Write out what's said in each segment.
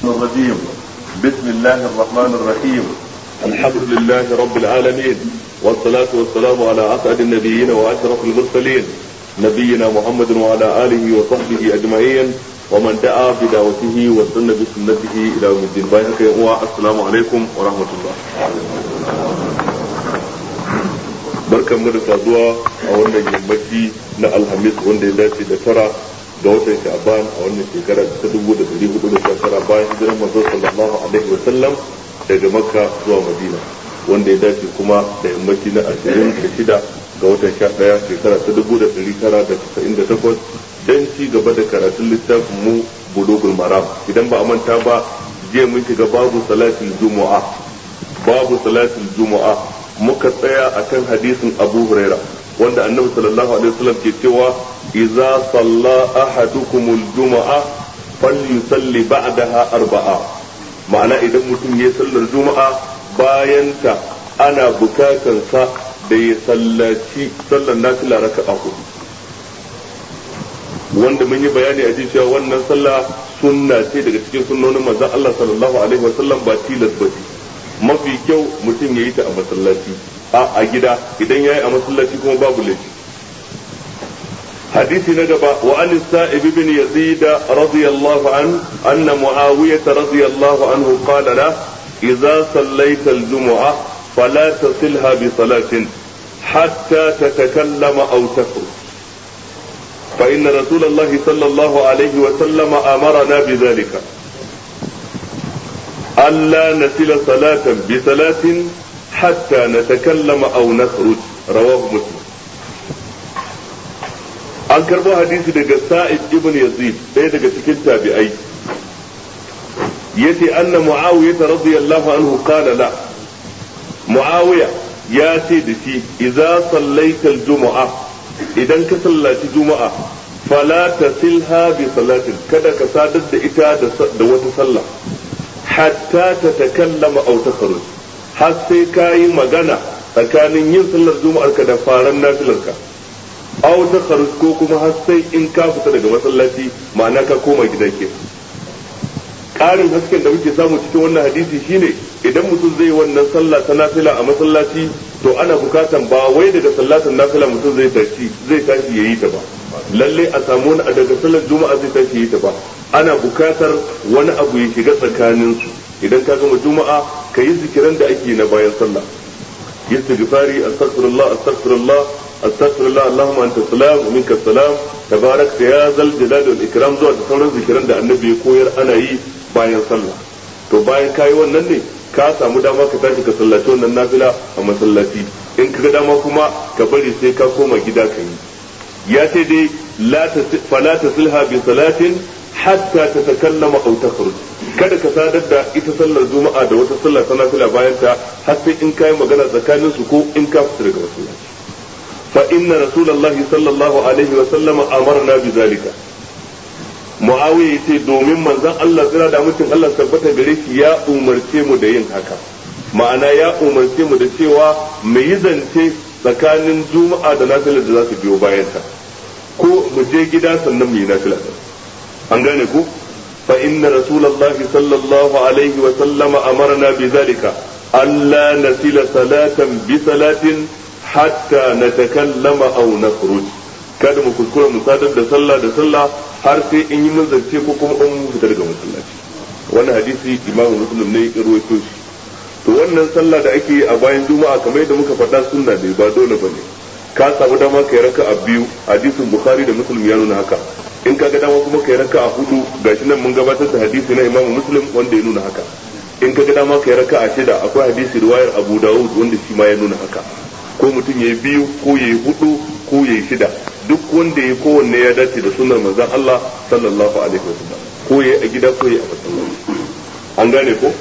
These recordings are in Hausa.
الرجيم بسم الله الرحمن الرحيم الحمد لله رب العالمين والصلاة والسلام على أسعد النبيين وأشرف المرسلين نبينا محمد وعلى آله وصحبه أجمعين ومن دعا بدعوته وسن بسنته إلى يوم الدين بايعك السلام عليكم ورحمة الله barkan mu da saduwa a wannan yammaci na alhamis wanda ya dace da tara ga watan sha'ban a wannan shekara ta dubu da dari hudu da sha tara bayan hijiran manzo sallallahu alaihi wa sallam daga makka zuwa madina wanda ya dace kuma da yammaci na ashirin da shida ga watan sha daya shekara ta dubu da dari tara da casa'in da takwas dan ci gaba da karatun littafin mu bulugul maram idan ba a manta ba jiya mun shiga babu salatin jumu'a babu salatin jumu'a muka tsaya akan hadisin abu huraira wanda annabi sallallahu alaihi wasallam ke cewa idza salla ahadukum al-jumu'a falyusalli ba'daha arba'a ma'ana idan mutum ya sallar juma'a bayan ta ana bukatan sa da ya sallaci sallar nafila raka'a hudu wanda mun yi bayani a ji cewa wannan sallah sunna ce daga cikin sunnonin manzon Allah sallallahu alaihi wasallam ba tilas ba mafi kyau mutum ya yi ta a masallaci a a gida idan ya yi a masallaci kuma babu laifi حديث نجبة وعن السائب بن يزيد رضي الله عنه أن معاوية رضي الله عنه قال له إذا صليت الجمعة فلا تصلها بصلاة حتى تتكلم أو تخرج فإن رسول الله صلى الله عليه وسلم أمرنا بذلك ألا نسل صلاة بصلاة حتى نتكلم أو نخرج رواه مسلم an karbo hadisi daga sa'id ibn yazid ɗaya daga cikin tabi'ai yace anna muawiya radiyallahu anhu qala la muawiya ya ce da shi idza sallaita al-jumu'a idan ka sallaci juma'a fala tasilha bi salatin kada ka sadar da ita da wata sallah hatta ta takallama aw takhruj har sai ka yi magana tsakanin yin sallar juma'ar ka da faran nafilar ka aw takhruj ko kuma har sai in ka fita daga masallaci ma'ana ka koma gida ke ƙarin hasken da muke samu cikin wannan hadisi shine idan mutum zai yi wannan sallah ta nafila a masallaci to ana bukatan ba wai daga sallatan nafila mutum zai tashi zai tashi yayi ta ba lalle a samu wani daga sallar juma'a zai tashi yayi ta ba ana bukatar wani abu ya shiga tsakanin su idan ka gama juma'a ka yi zikiran da ake na bayan sallah istighfari astaghfirullah astaghfirullah astaghfirullah allahumma anta salam wa minka salam tabarak ya zal jalali wal ikram zuwa da sauran zikiran da annabi ya koyar ana yi bayan sallah to bayan kayi wannan ne ka samu dama ka tashi ka sallaci wannan nafila a masallaci in ka ga dama kuma ka bari sai ka koma gida ka yi ya ce dai la fala tasilha bi salatin hatta tatakallama aw takhruj kada ka sadar da ita sallar juma'a da wata sallar ta nafila bayan ta har sai in kai magana tsakanin su ko in ka fita daga masallaci fa inna rasulullahi sallallahu alaihi wa sallama amarna bi zalika muawiya yace domin manzon Allah tsira da mutum Allah tabbata gare shi ya umarce mu da yin haka ma'ana ya umarce mu da cewa mu yi zance tsakanin juma'a da nafilar da za su biyo bayan ta ko mu je gida sannan mu yi nafila an gane ku fa inna rasulullahi sallallahu alaihi wa sallama amarna bi zalika alla nasila salatan bi salatin hatta natakallama aw nakhruj kada mu kuskura mu sadar da sallah da sallah har sai in yi mun zance ko kuma in mun fita daga masallaci wannan hadisi imamu muslim ne ya rawaito shi to wannan sallah da ake yi a bayan juma'a kamar yadda muka faɗa sunna ne ba dole bane ka samu dama kai raka a biyu hadisin bukhari da muslim ya nuna haka in ka ga dama kuma kai raka a hudu gashi nan mun gabatar da hadisi na imamu muslim wanda ya nuna haka in ka ga dama kai raka a shida akwai hadisi riwayar abu dawud wanda shi ma ya nuna haka ko mutum ya yi biyu ko ya yi hudu ko ya yi shida duk wanda ya kowanne ya dace da sunar manzon Allah sallallahu alaihi wasallam ko ya a gida ko ya a masallaci an gane ko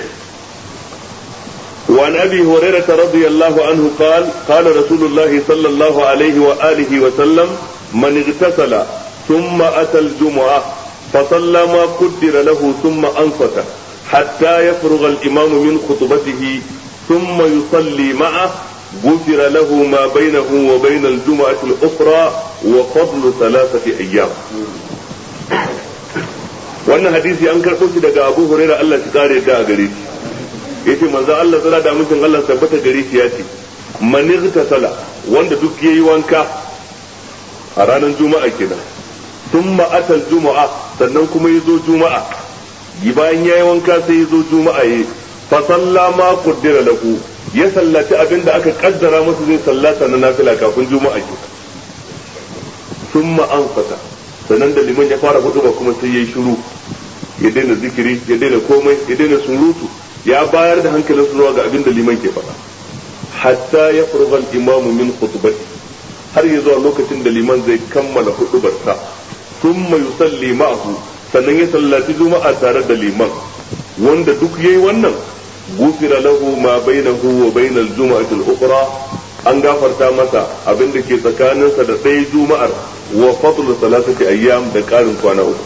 وعن ابي هريره رضي الله عنه قال قال رسول الله صلى الله عليه واله وسلم من اغتسل ثم اتى الجمعه فصلى ما قدر له ثم انصت حتى يفرغ الامام من خطبته ثم يصلي معه غفر له ما بينه وبين الجمعة الأخرى وفضل ثلاثة أيام wannan hadisi an karɓo shi daga Abu Hurairah Allah shi kare ta a gare shi yace manzo Allah tsara da mutum Allah tabbata gare shi yace man sala wanda duk yayi wanka a ranar juma'a kenan thumma atal juma'a sannan kuma yazo juma'a yi bayan yayi wanka sai yazo juma'a yi fa salla ma qaddara lahu ya sallaci abinda aka kaddara masa zai sallata na nafila kafin juma'a ke thumma anfata sannan da liman ya fara hudu ba kuma sai yayi shiru ya daina zikiri ya daina komai ya daina surutu ya bayar da hankalinsu zuwa ga abin da liman ke faɗa hatta ya furgal imamu min khutbati har ya zuwa lokacin da liman zai kammala hudubarsa thumma yusalli ma'ahu sannan ya sallaci juma'a tare da liman wanda duk yayi wannan gufira lahu ma bainahu wa bainal juma'ati al-ukhra an gafarta masa abin da ke tsakaninsa da ɗaya juma'ar wa fadlu salatati ayyam da ƙarin kwana uku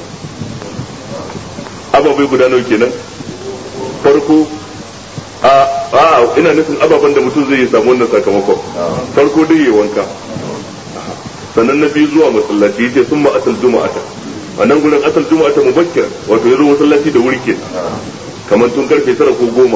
ababai guda nawa kenan farko a a ina nufin ababen da mutum zai yi samu wannan sakamakon farko dai ya wanka sannan na biyu zuwa masallaci yace sun asal juma'ata a nan gurin asal juma'ata mubakkir wato ya zo masallaci da wuri ke kamar tun karfe tara ko goma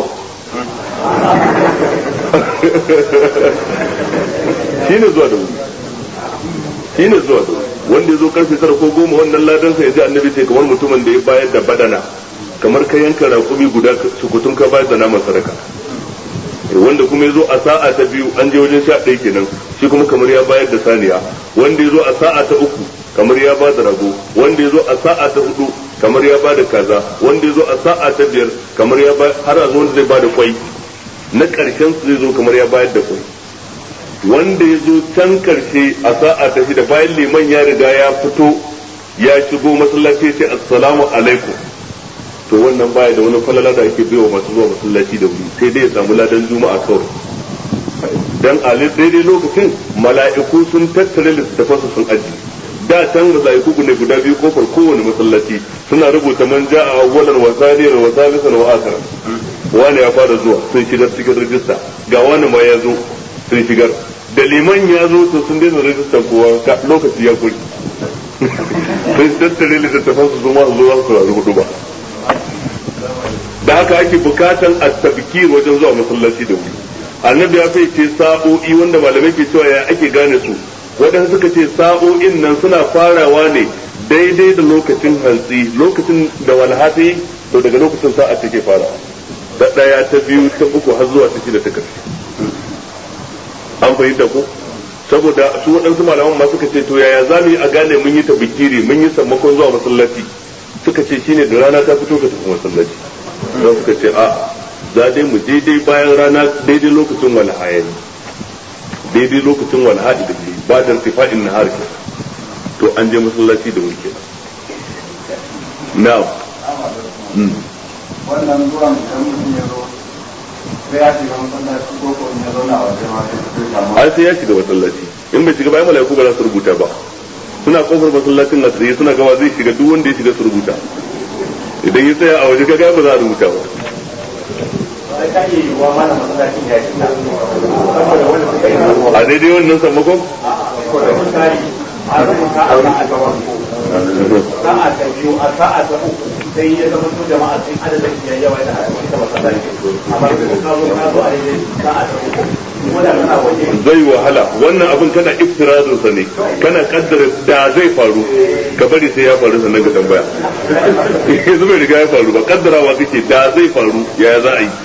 shine zuwa da wuri shine zuwa da wuri wanda ya zo karfe tara ko goma wannan ladansa ya ji annabi ce kamar mutumin da ya bayar da badana kamar ka yanka raƙumi guda sukutun ka bayar da naman sadaka wanda kuma ya zo a sa'a ta biyu an je wajen sha ɗaya kenan shi kuma kamar ya bayar da saniya wanda ya zo a sa'a ta uku kamar ya ba da rago wanda ya zo a sa'a ta hudu kamar ya ba da kaza wanda ya zo a sa'a ta biyar kamar ya ba har a zo wanda zai ba da kwai na ƙarshen su zai zo kamar ya bayar da kwai wanda ya zo can karshe a sa'a ta shida bayan liman ya riga ya fito ya shigo masallaci ce assalamu alaikum to wannan baya da wani falala da ake baiwa masu zuwa masallaci da wuri sai dai ya samu ladan juma'a kawai dan a daidai lokacin mala'iku sun tattare littattafansu sun aji da can mala'iku ne guda biyu kofar kowane masallaci suna rubuta man ja'a awwalan wa thaniyan wa thalithan wa akhiran wani ya fara zuwa sun shigar cikin rajista ga wani ma ya zo sun shigar da liman ya zo to sun daina rajistar kowa lokaci ya kuri sun tattare littattafan su zuma zuwa su rayu hudu ba da haka ake bukatan at-tabkir wajen zuwa masallaci da wuri annabi ya ce sa'o'i wanda malamai ke cewa ya ake gane su wadanda suka ce sa'o'in nan suna farawa ne daidai da lokacin hantsi lokacin da walhati to daga lokacin sa'a take farawa da daya ta biyu ta uku har zuwa ta shida ta karshe an fahimta ko saboda su waɗansu malaman ma suka ce to yaya za mu yi a gane mun yi ta bikiri mun yi sammakon zuwa masallaci suka ce shine da rana ta fito ka tafi masallaci don suka ce a za dai mu daidai bayan rana daidai lokacin walhaya ne daidai lokacin walha da ke ba da tifa'in na har to an je masallaci da wuri kenan now wannan zuwan idan mutum ya zo sai ya shiga masallaci ko ko ya zauna a wajen ma sai samu ai sai ya shiga masallaci in bai shiga bayan malaiku ba za su rubuta ba suna kofar masallacin na tsaye suna gama zai shiga duk wanda ya shiga su rubuta idan ya tsaya a waje kaga ba za a rubuta ba sai ka yi wa mana masallacin ya shiga saboda wanda suka yi a daidai wannan sammakon saboda misali a rubuta a sa'a ta farko sa'a ta biyu a sa'a ta uku sai ya zama su jama'a sun adadin ya yawa da ita masallaci amma da ka zo ka zo a daidai sa'a ta uku ko da kana waje zai wahala wannan abin kana iftirazin sa ne kana kaddara da zai faru ka bari sai ya faru sannan ka tambaya yanzu bai riga ya faru ba kaddarawa kake da zai faru yaya za a yi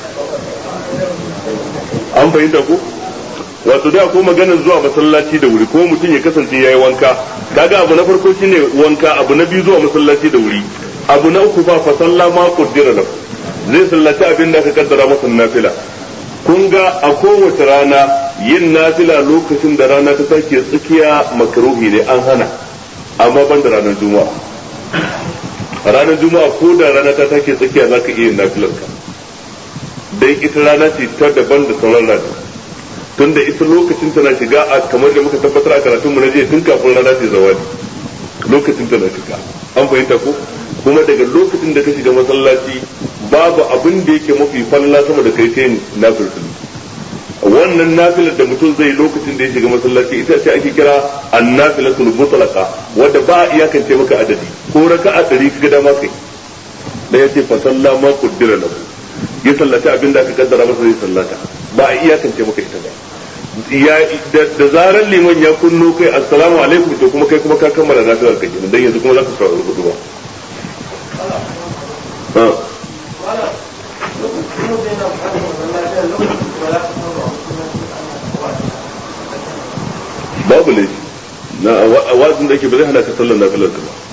an fahimta ko wato da ko maganar zuwa masallaci da wuri ko mutum ya kasance yayi wanka kaga abu na farko shine wanka abu na biyu zuwa masallaci da wuri abu na uku fa fa sallama qaddara lahu zai sallaci abin da aka kaddara masa nafila kun ga a kowace rana yin nafila lokacin da rana ta sake tsakiya makaruhi ne an hana amma ban da ranar juma'a ranar juma'a ko da rana ta sake tsakiya za ka iya yin nafilar ka dai ita rana ce ta daban da sauran rana tun da ita lokacin tana shiga a kamar da muka tabbatar a karatunmu na jiya tun kafin rana ta zawadi lokacin tana shiga an fahimta ko kuma daga lokacin da ka shiga masallaci babu abin da yake mafi falla sama da kai sai nafilfil wannan nafilar da mutum zai lokacin da ya shiga masallaci ita ce ake kira annafilatul mutlaqa wanda ba a iyakance maka adadi ko raka'a ɗari kaga dama kai da ya ce fa sallama qaddara lahu ya sallaci abin da aka kaddara masa zai sallata ba a iyakance maka ita ba ya da zarar liman ya kunno kai assalamu alaikum to kuma kai kuma ka kammala nafilar ka kenan dan yanzu kuma za ka saurari hudu ba babu laifi na wazin da ake ba zai hana ka sallar nafilar ka ba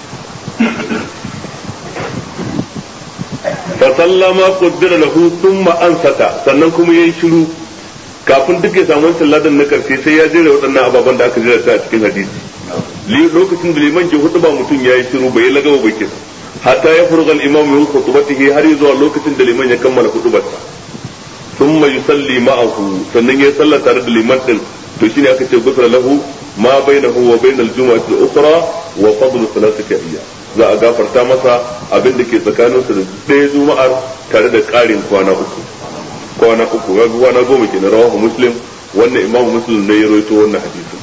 fa sallama qaddara lahu thumma ansata sannan kuma yayi shiru kafin duk ya samu wancan ladan na karshe sai ya jera waɗannan ababen da aka jera ta a cikin hadisi lokacin da liman ke hudu ba mutum yayi shiru bai lagawa bai kisa hatta ya furga al-imam min khutbatihi har zuwa lokacin da liman ya kammala hudubarsa thumma yusalli ma'ahu sannan ya salla tare da liman din to shine aka ce gusra lahu ma bainahu wa bainal jumu'ati al-ukhra wa fadlu thalathati ayyam za a gafarta masa abin da ke tsakaninsu da ɗaya juma'ar tare da ƙarin kwana uku kwana uku ga kwana goma ke na rawahu muslim wannan imamu muslim ne ya roito wannan hadisin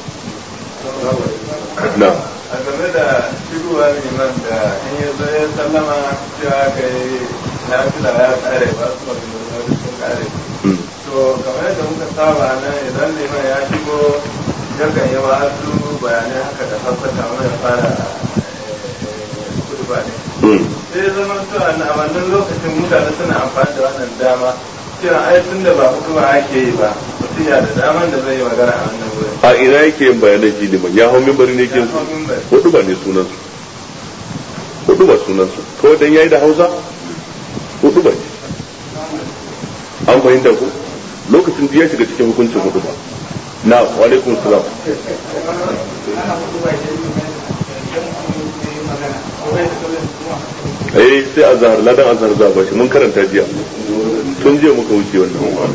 na a game da shigowa liman da in ya zo ya sallama cewa ka yi nafila ya kare ba su wani sun kare to kamar yadda muka saba nan idan liman ya shigo yakan yi wasu bayanai haka da fassata mai fara kudu ba ne sai zama to a wannan lokacin mutane suna amfani da wannan dama cewa ai tun da ba hukuma ake yi ba mutum ya da daman da zai yi magana a wannan wurin a ina yake yin bayanan shi liman ya hau mimbari ne ke hudu ba ne sunan su hudu ba sunan su kawai dan yayi da hausa hudu ba ne an fahimta ku lokacin da ya shiga cikin hukuncin hudu ba na wa alaikum salam eh sai azhar ladan azhar za ba shi mun karanta jiya tun jiya muka wuce wannan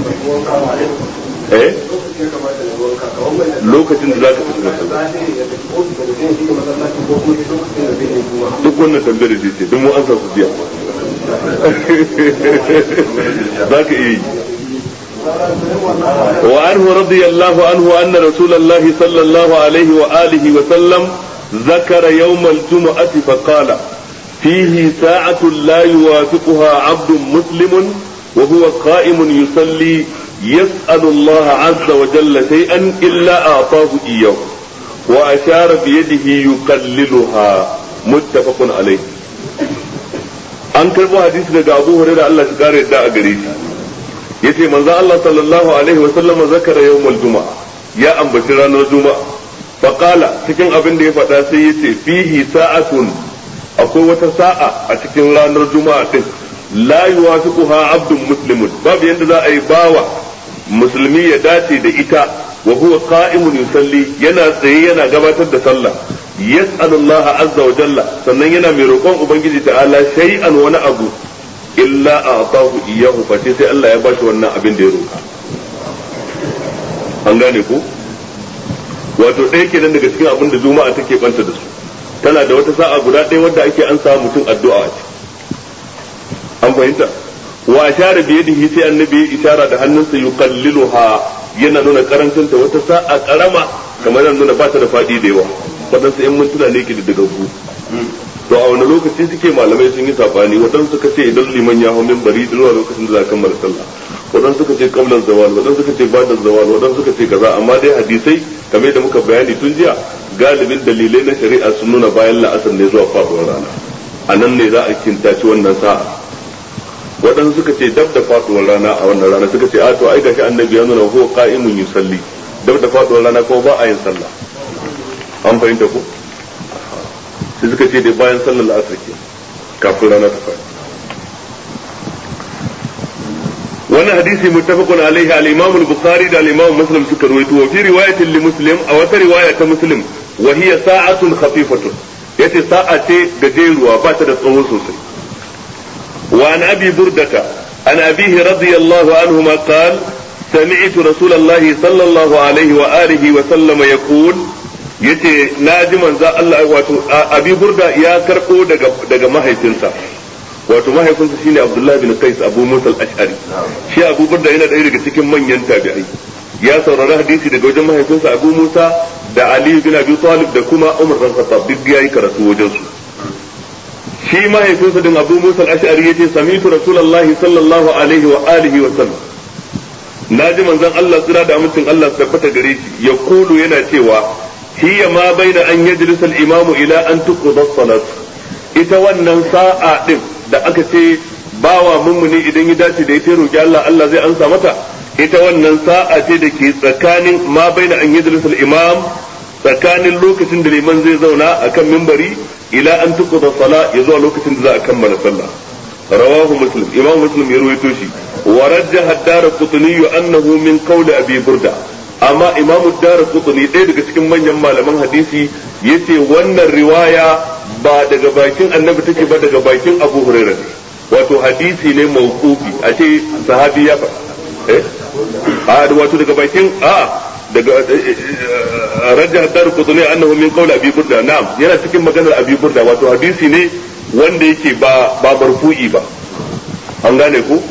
eh lokacin da za ka fita masallaci duk wannan tambayar da ce duk mu an sa su jiya za ka iya yi وعنه رضي الله عنه أن رسول الله صلى الله عليه وآله وسلم ذكر يوم الجمعة فقال فيه ساعة لا يوافقها عبد مسلم وهو قائم يصلي يسأل الله عز وجل شيئا إلا أعطاه إياه وأشار بيده يقللها متفق عليه an karbo hadisi daga Abu Hurairah Allah ya kare da a gare shi yace manzo Allah sallallahu alaihi wa sallam zakara yawmul juma'a ya ambaci ranar juma'a fa qala cikin abin da ya faɗa sai yace fihi sa'atun akwai wata sa'a a cikin ranar juma'a din la yuwafiquha abdun muslimun babu yanda za a yi bawa musulmi ya dace da ita wa huwa qa'imun yusalli yana tsaye yana gabatar da sallah yas'alu Allah azza wa jalla sannan yana mai roƙon ubangiji ta'ala shay'an wani abu illa a'tahu iyyahu fa sai Allah ya bashi wannan abin da ya roƙa an gane ko wato ɗaya kenan daga cikin abin da juma'a take banta da su tana da wata sa'a guda ɗaya wadda ake an samu mutum addu'a a ciki an fahimta wa ashara bi yadihi sai annabi ya ishara da hannunsa yuqalliluha yana nuna karancin ta wata sa'a karama kamar yana nuna ba ta da fadi da yawa wadansu yan mintuna ne ke da gaggu to a wani lokaci suke malamai sun yi sabani wadansu suka ce idan liman ya hau minbari zuwa lokacin da za ka kammala sallah wadansu suka ce qabla zawal wadansu suka ce ba'da zawal wadansu suka ce kaza amma dai hadisai kamar da muka bayani tun jiya galibin dalilai na shari'a sun nuna bayan la'asar ne zuwa faduwar rana a nan ne za a kintaci wannan sa'a waɗansu suka ce dab da faduwar rana a wannan rana suka ce a to ai gashi annabi ya nuna ko qa'imun yusalli dab da faduwar rana ko ba a yin sallah an fahimta ko sai suka ce dai bayan sallar la'asar ke kafin rana ta fadi wannan hadisi muttafaqun alaihi al-imam al-bukhari da al-imam muslim suka rawaito wa fi riwayatin li muslim a wata riwaya ta muslim wa hiya sa'atun khafifatun yace sa'a ce gajeruwa ba ta da tsawo sosai وعن ابي برده عن ابيه رضي الله عنهما قال سمعت رسول الله صلى الله عليه واله وسلم يقول yace na ji manzo Allah wato abi burda ya karbo daga daga mahaifinsa wato mahaifinsa shine Abdullah bin Qais Abu Musa al-Ash'ari shi Abu Burda yana ɗaya daga cikin manyan tabi'ai ya saurari hadisi daga wajen mahaifinsa Abu Musa da Ali bin Abi Talib da kuma Umar bin Khattab duk yayi karatu wajen su shi mahaifinsa din Abu Musa al-Ash'ari yace sami'tu Rasulullahi sallallahu alaihi wa alihi wa sallam naji manzon Allah tsira da amincin Allah tabbata gare shi ya kulu yana cewa hiya ma baina an yajlisa al-imamu ila an tuqda as-salat ita wannan sa'a din da aka ce bawa mummuni idan ya dace da ita roki Allah Allah zai ansa mata ita wannan sa'a ce da ke tsakanin ma baina an yajlisa al-imam tsakanin lokacin da liman zai zauna akan mimbari ila an tuqda sala ya zuwa lokacin da za a kammala sallah rawahu muslim imam muslim ya ruwaito shi wa rajjaha ad-darqutni annahu min qawli abi burda amma imam ad-darqutni ɗaya daga cikin manyan malaman hadisi yace wannan riwaya ba daga bakin annabi take ba daga bakin abu hurairah ne wato hadisi ne mawqufi a ce sahabi ya faɗa eh a wato daga bakin a daga rajah dar kutuni annahu min qawli abi burda na'am yana cikin maganar abi burda wato hadisi ne wanda yake ba ba marfu'i ba an gane ku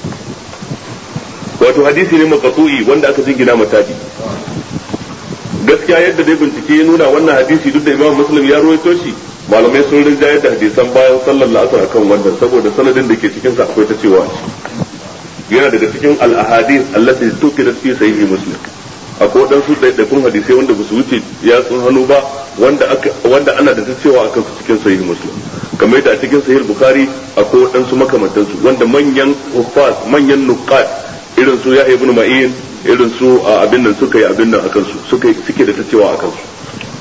wato hadisi ne maqtu'i wanda aka jingina matabi gaskiya yadda dai bincike ya nuna wannan hadisi duk da imam muslim ya ruwaito shi malamai sun rinjayar da hadisan bayan sallar la'asar akan wannan saboda sanadin da ke cikin sa akwai ta cewa yana daga cikin al-ahadith allati tuqidat fi sahih muslim akwai waɗansu ɗaiɗaikun hadisai wanda ba su wuce yatsun hannu ba wanda wanda ana da ta cewa akan su cikin sahih muslim kamar yadda a cikin sahih bukhari akwai waɗansu makamantansu wanda manyan huffaz manyan nuqat irin su ya ibn ma'in irin su abin nan suka yi abin nan akan su suka suke da ta cewa akan su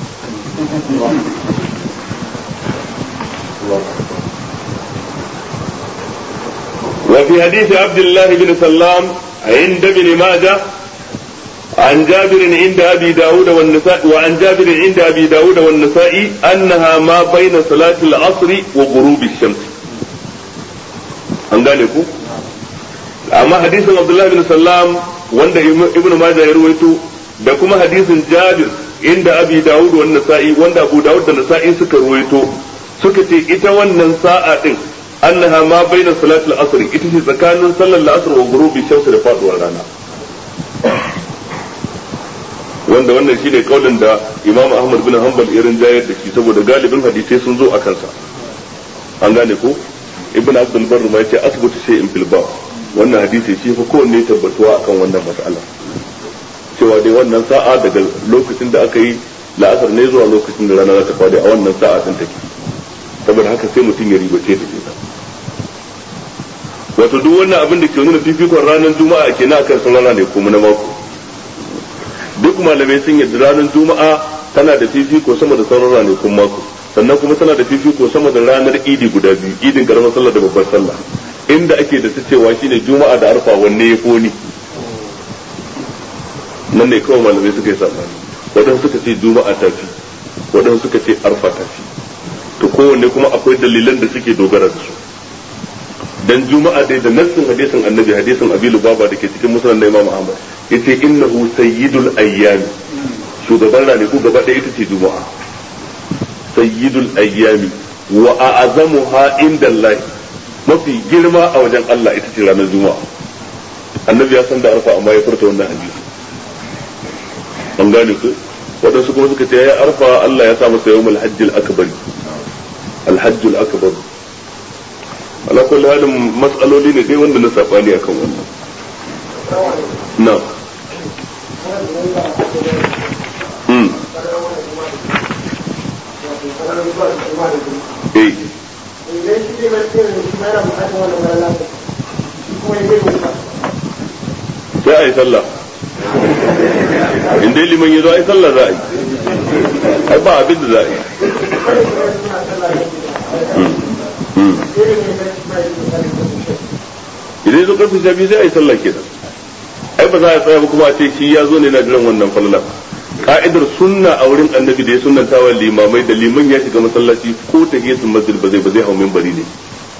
وفي حديث عبد الله بن سلام عند ابن ماجه عن جابر عند أبي داود والنساء وعن جابر عند أبي داود والنسائي أنها ما بين صلاة العصر وغروب الشمس an gane ku amma hadisin abdullahi bin sallam wanda ibnu majah ya ruwaito da kuma hadisin jabir inda abi dawud wa nasa'i wanda abu dawud da nasa'i suka ruwaito suka ce ita wannan sa'a din annaha ma baina salatul asr ita ce tsakanin sallar asr wa ghurubi shamsi da faduwar rana wanda wannan shine kaulin da Imam Ahmad bin Hanbal irin jayar da shi saboda galibin hadisai sun zo a kansa an gane ko Ibn Abdul Barr ma yace asbutu shay'in fil bab wannan hadisi shi fa kowanne tabbatuwa akan wannan mas'ala cewa dai wannan sa'a daga lokacin da aka yi la'asar ne zuwa lokacin da rana za ta fadi a wannan sa'a din take saboda haka sai mutum ya ribace da ita wato duk wannan abin da ke nuna fifikon ranar juma'a kenan akan sauran rana ne kuma na mako duk malamai sun yadda ranar juma'a tana da fifiko sama da sauran ranakun mako sannan kuma tana da fifiko sama da ranar idi guda biyu idin karamar sallah da babbar sallah inda ake da ta cewa shine juma'a da arfa wanne ya koni nan ne kawai malamai suka yi sabani waɗansu suka ce juma'a ta fi waɗansu suka ce arfa ta fi to kowanne kuma akwai dalilan da suke dogara da su dan juma'a dai da nassin hadisin annabi hadisin abi lubaba da ke cikin musulun na imam ahmad yace innahu sayyidul ayyami shugaban ranaku gaba ɗaya ita ce juma'a sayyidul ayyami wa a'azamuha indallahi mafi girma a wajen Allah ita ce ranar juma'a annabi ya san da arfa amma ya furta wannan hadisi an gane ku waɗansu kuma suka ce ya arfa Allah ya sa masa yawmul hajjil akbar alhajjul akbar ala kulli halin mas'aloli ne dai wanda na sabani akan wannan na hmm eh sai a yi sallah in dai liman ya zo a yi sallah za a yi ai ba abin da za a yi idan zo karfe sha biyu sai a yi sallah kenan ai ba za a tsaya ba kuma a ce shi ya zo ne na jiran wannan falala ka'idar sunna a wurin annabi da ya sunnanta wa limamai da liman ya shiga masallaci ko ta sun masjid ba zai ba zai hau minbari ne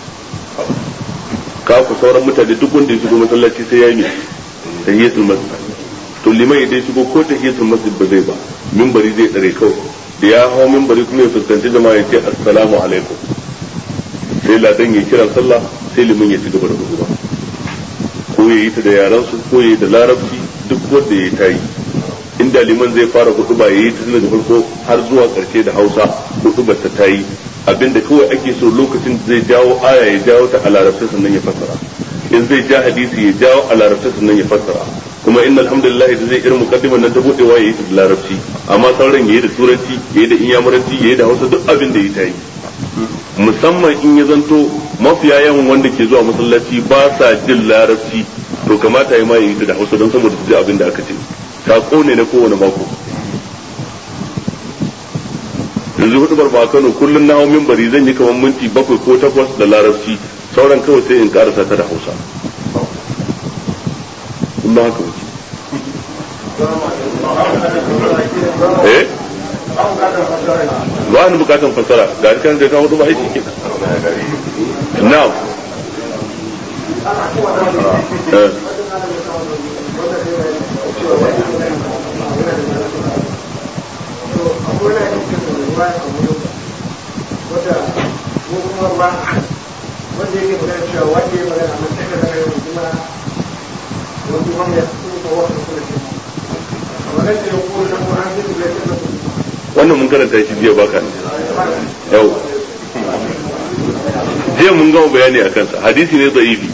ka ku sauran mutane duk wanda ya shigo masallaci sai ya yi ta hiyatul masjid to liman idan shigo ko ta hiyatul masjid ba zai ba minbari zai tsare kawai da ya hau minbari kuma ya fuskanci jama'a ya ce assalamu alaikum sai ladan ya kira sallah sai liman ya ci gaba da hudu ko ya yi ta da yaran su ko ya yi da larabci duk wanda ya yi ta yi inda liman zai fara hudu ba ya yi ta daga farko har zuwa karshe da hausa hudu ba ta yi abinda kawai ake so lokacin da zai jawo aya ya jawo ta a larabci sannan ya fassara in zai ja hadisi ya jawo a larabci sannan ya fassara kuma inna alhamdulillah da zai irin muqaddiman nan ta budewa yayi ta da larabci amma sauran yayi da turanci yayi da inyamuranci yayi da hausa duk abin da ya tayi musamman in ya zanto mafiya yawan wanda ke zuwa masallaci ba sa jin larabci to kamata ya ma yayi ta da hausa don saboda su ji abin da aka ce sako ne na kowane mako yanzu hudu barba Kano kullun na hau minbari zan yi kamar minti bakwai ko takwas da larabci sauran kawai sai in karasa ta da hausa in ba haka wuce eh ba ni bukatan fasara ga kan da ka hudu ba aiki ke now eh wanda yake magana cewa wanda ya magana a matsayin da ya kuma wani wanda ya kuma wasu kula ke magana da ya kuma na kuma an zai da ya wannan mun karanta shi jiya baka yau jiya mun gama bayani a kansa hadisi ne da'ifi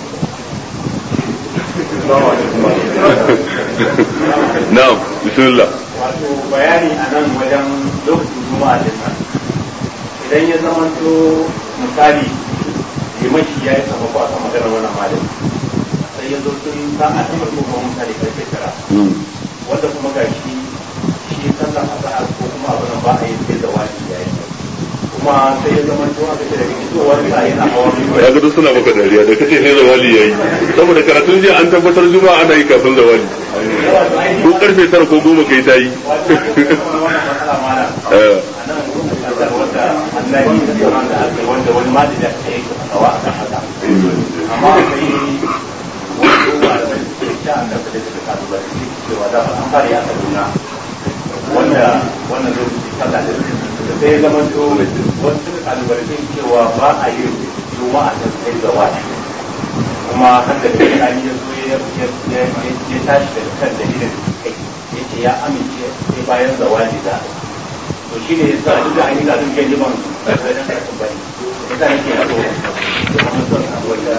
na'am bismillah wato bayani a nan wajen lokacin juma'a din nan idan ya zama to misali limashi ya yi sabako a kan maganar wannan malami sai ya zo sun san a cikin kuma mutane karfe tara wanda kuma ga shi shi sallan azhar ko kuma abu nan ba a yi sai da wani ya yi kuma sai ya zama to aka ce daga fitowar sa yana hawa ya ga duk suna maka dariya da kace sai zawali yayi saboda karatun jiya an tabbatar juma'a ana yi kafin zawali ko karfe tara ko goma kai ta yi wannan matsala mana Eh, a nan kasar wanda Allah ya yi wanda aka wanda wani malami ya yi fatawa a kan haka amma sai wani ruwa da wani ke sha an da da suka kasu ba su cewa da an fara ya kaduna wanda wannan lokaci sallah da da sai ya zama to wasu suka kalubalce cewa ba a yi juma'a ta sai da wani kuma har da kai an yi zo ya ya ya tashi da kan dalilin kai yace ya amince sai bayan zawali da to shi ne yasa duk da an yi kafin kai liman da dan karatun bane yasa nake so kuma son a wata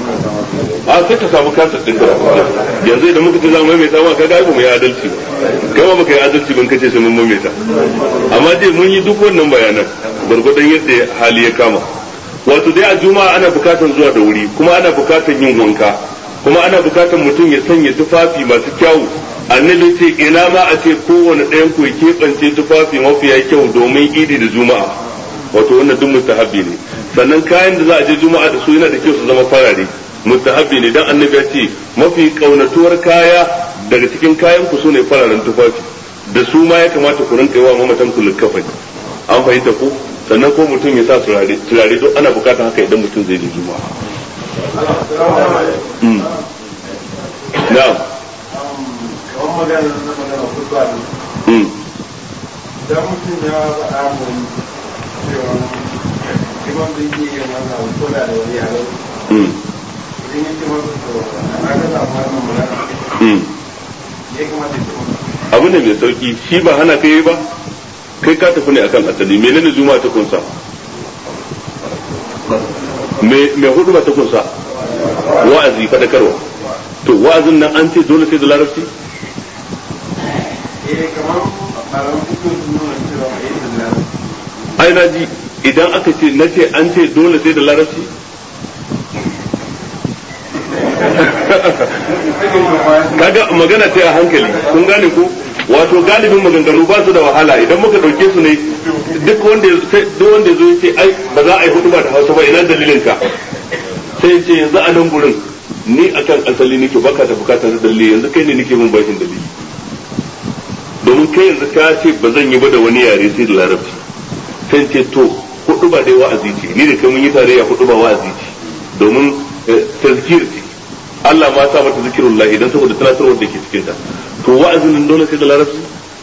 a sai ka samu kasar din karatu yanzu idan muka ce za mu maimaita ma kaga ba mu yi adalci ba kai ma baka yi adalci ban kace sai mun maimaita amma dai mun yi duk wannan bayanan gwargwadon yadda hali ya kama wato dai a juma'a ana bukatar zuwa da wuri kuma ana bukatar yin wanka kuma ana bukatar mutum ya sanya tufafi masu kyawu annabi ce ina ma a ce kowane ɗayan ku ya keɓance tufafi mafiya kyau domin idi da juma'a wato wannan duk mustahabbi ne sannan kayan da za a je juma'a da su yana da kyau su zama farare mustahabbi ne dan annabi ya ce mafi kaunatuwar kaya daga cikin kayan ku sune fararen tufafi da su ma ya kamata ku rinka yawa mamatan ku likafani an fahimta ko sannan ko mutum ya sa turare turare don ana bukatar haka idan mutum zai je juma'a Mm. na'am kamar magana na magana kutuwa ne Mm. idan mutum ya faɗa mun cewa liman bai iya yin wannan ko da da wani yaro Mm. idan ya ce masa to na ga samu wannan magana Mm. ya kamata ya ce masa abu ne mai sauki shi ba hana kai ba kai ka tafi ne akan asali menene juma'a ta kunsa me me hudu ba ta kunsa wa'azi fadakarwa to wa'azin nan an ce dole sai da larabci eh kamar malaman fito sun nuna cewa a yi da lalata ai na ji idan aka ce na ce an ce dole sai da larabci kaga magana ce a hankali kun gane ko wato galibin maganganu ba su da wahala idan muka dauke su ne duk wanda sai duk wanda zo yace ai ba za a yi hudu ba da Hausa ba ina dalilin ka sai ya ce yanzu a nan gurin ni akan asali nake baka da bukatar dalili yanzu kai ne nake mun bashin dalili domin kai yanzu ka ce ba zan yi ba da wani yare sai da larabci sai ce to hudu ba dai wa'azi ce ni da kai mun yi tarayya hudu ba wa'azi ce domin tazkir ce Allah ma sa mata zikirullah idan saboda tunatarwar da ke cikin ta to wa'azin nan dole sai da larabci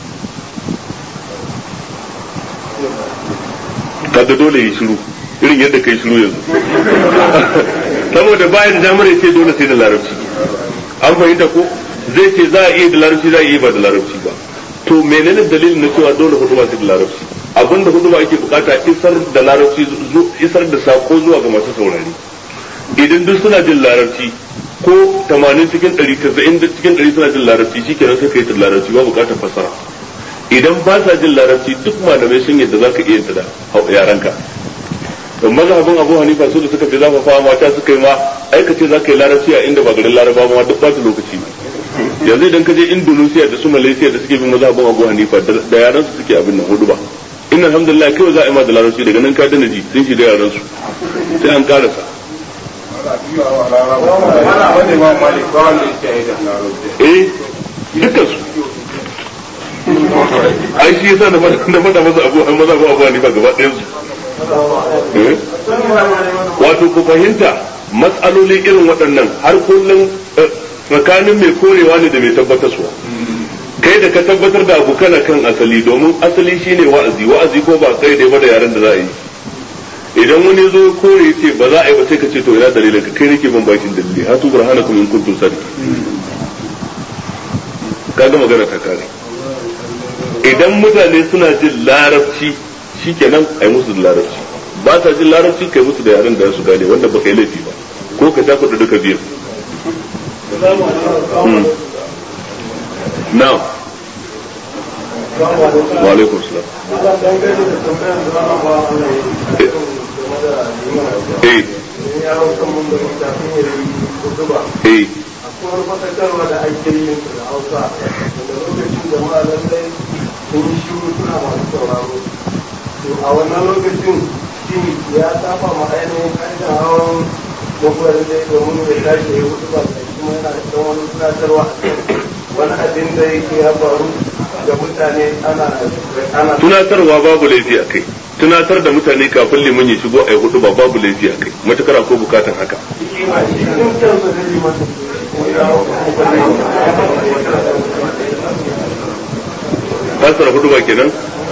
kaga dole yi shiru irin yadda kai shiru yanzu saboda bayan damar ya ce dole sai da larabci an fahimta ko zai ce za a iya da larabci za a iya ba da larabci ba to menene dalilin na cewa dole hudu ba sai da larabci abinda hudu ba ake bukata isar da larabci isar da sako zuwa ga masu saurari idan duk suna jin larabci ko 80 cikin 100 90 cikin 100 suna jin larabci shikenan sai kai ta larabci ba bukatar fasara idan ba sa jin larabci duk malamai sun yadda zaka iya ta da yaranka don mazhabin Abu Hanifa su da suka fi zafafa mata suka yi ma aikace zaka yi larabci a inda ba garin Larabawa ma duk ba lokaci yanzu idan ka je Indonesia da su Malaysia da suke bin mazhabin Abu Hanifa da yaran su suke abin nan hudu ba inna alhamdulillah kai za a yi ma da larabci daga nan ka dana ji sun shiga yaran su sai an karasa eh dukkan su ai shi yasa na faɗa masa abu an maza abu abu hanifa gaba ɗayan su wato ku fahimta matsaloli irin waɗannan har kullum tsakanin mai korewa ne da mai tabbatarwa kai da ka tabbatar da abu kana kan asali domin asali shine wa'azi wa'azi ko ba kai da ba da yaren da za a yi idan wani zo kore ce ba za a yi ba sai ka ce to ina dalilin ka kai nake ban bakin dalili hatu burhanakum in kuntum sadiqin kaga magana ta kare idan mutane suna jin larabci shikenan ai musu da larabci ba ta jin larabci kai musu da yaren da su gane wanda ba kai laifi ba ko ka ta kuɗi duka biyu na'am wa alaikum salam eh eh akwai fasakarwa da ake yin da hausa da lokacin da malamai sun yi shiru suna masu sauraro to a wannan lokacin shi ya saba ma ainihin ƙarshen hawan mafarin da domin ya tashi ya hudu ba da kuma yana da wani tunatarwa wani abin da yake ya faru da mutane ana ana tunatarwa babu laifi a kai tunatar da mutane kafin liman ya shigo a yi hudu ba babu laifi a kai matukar ko bukatan haka cikin kansa da liman fasara hudu ba kenan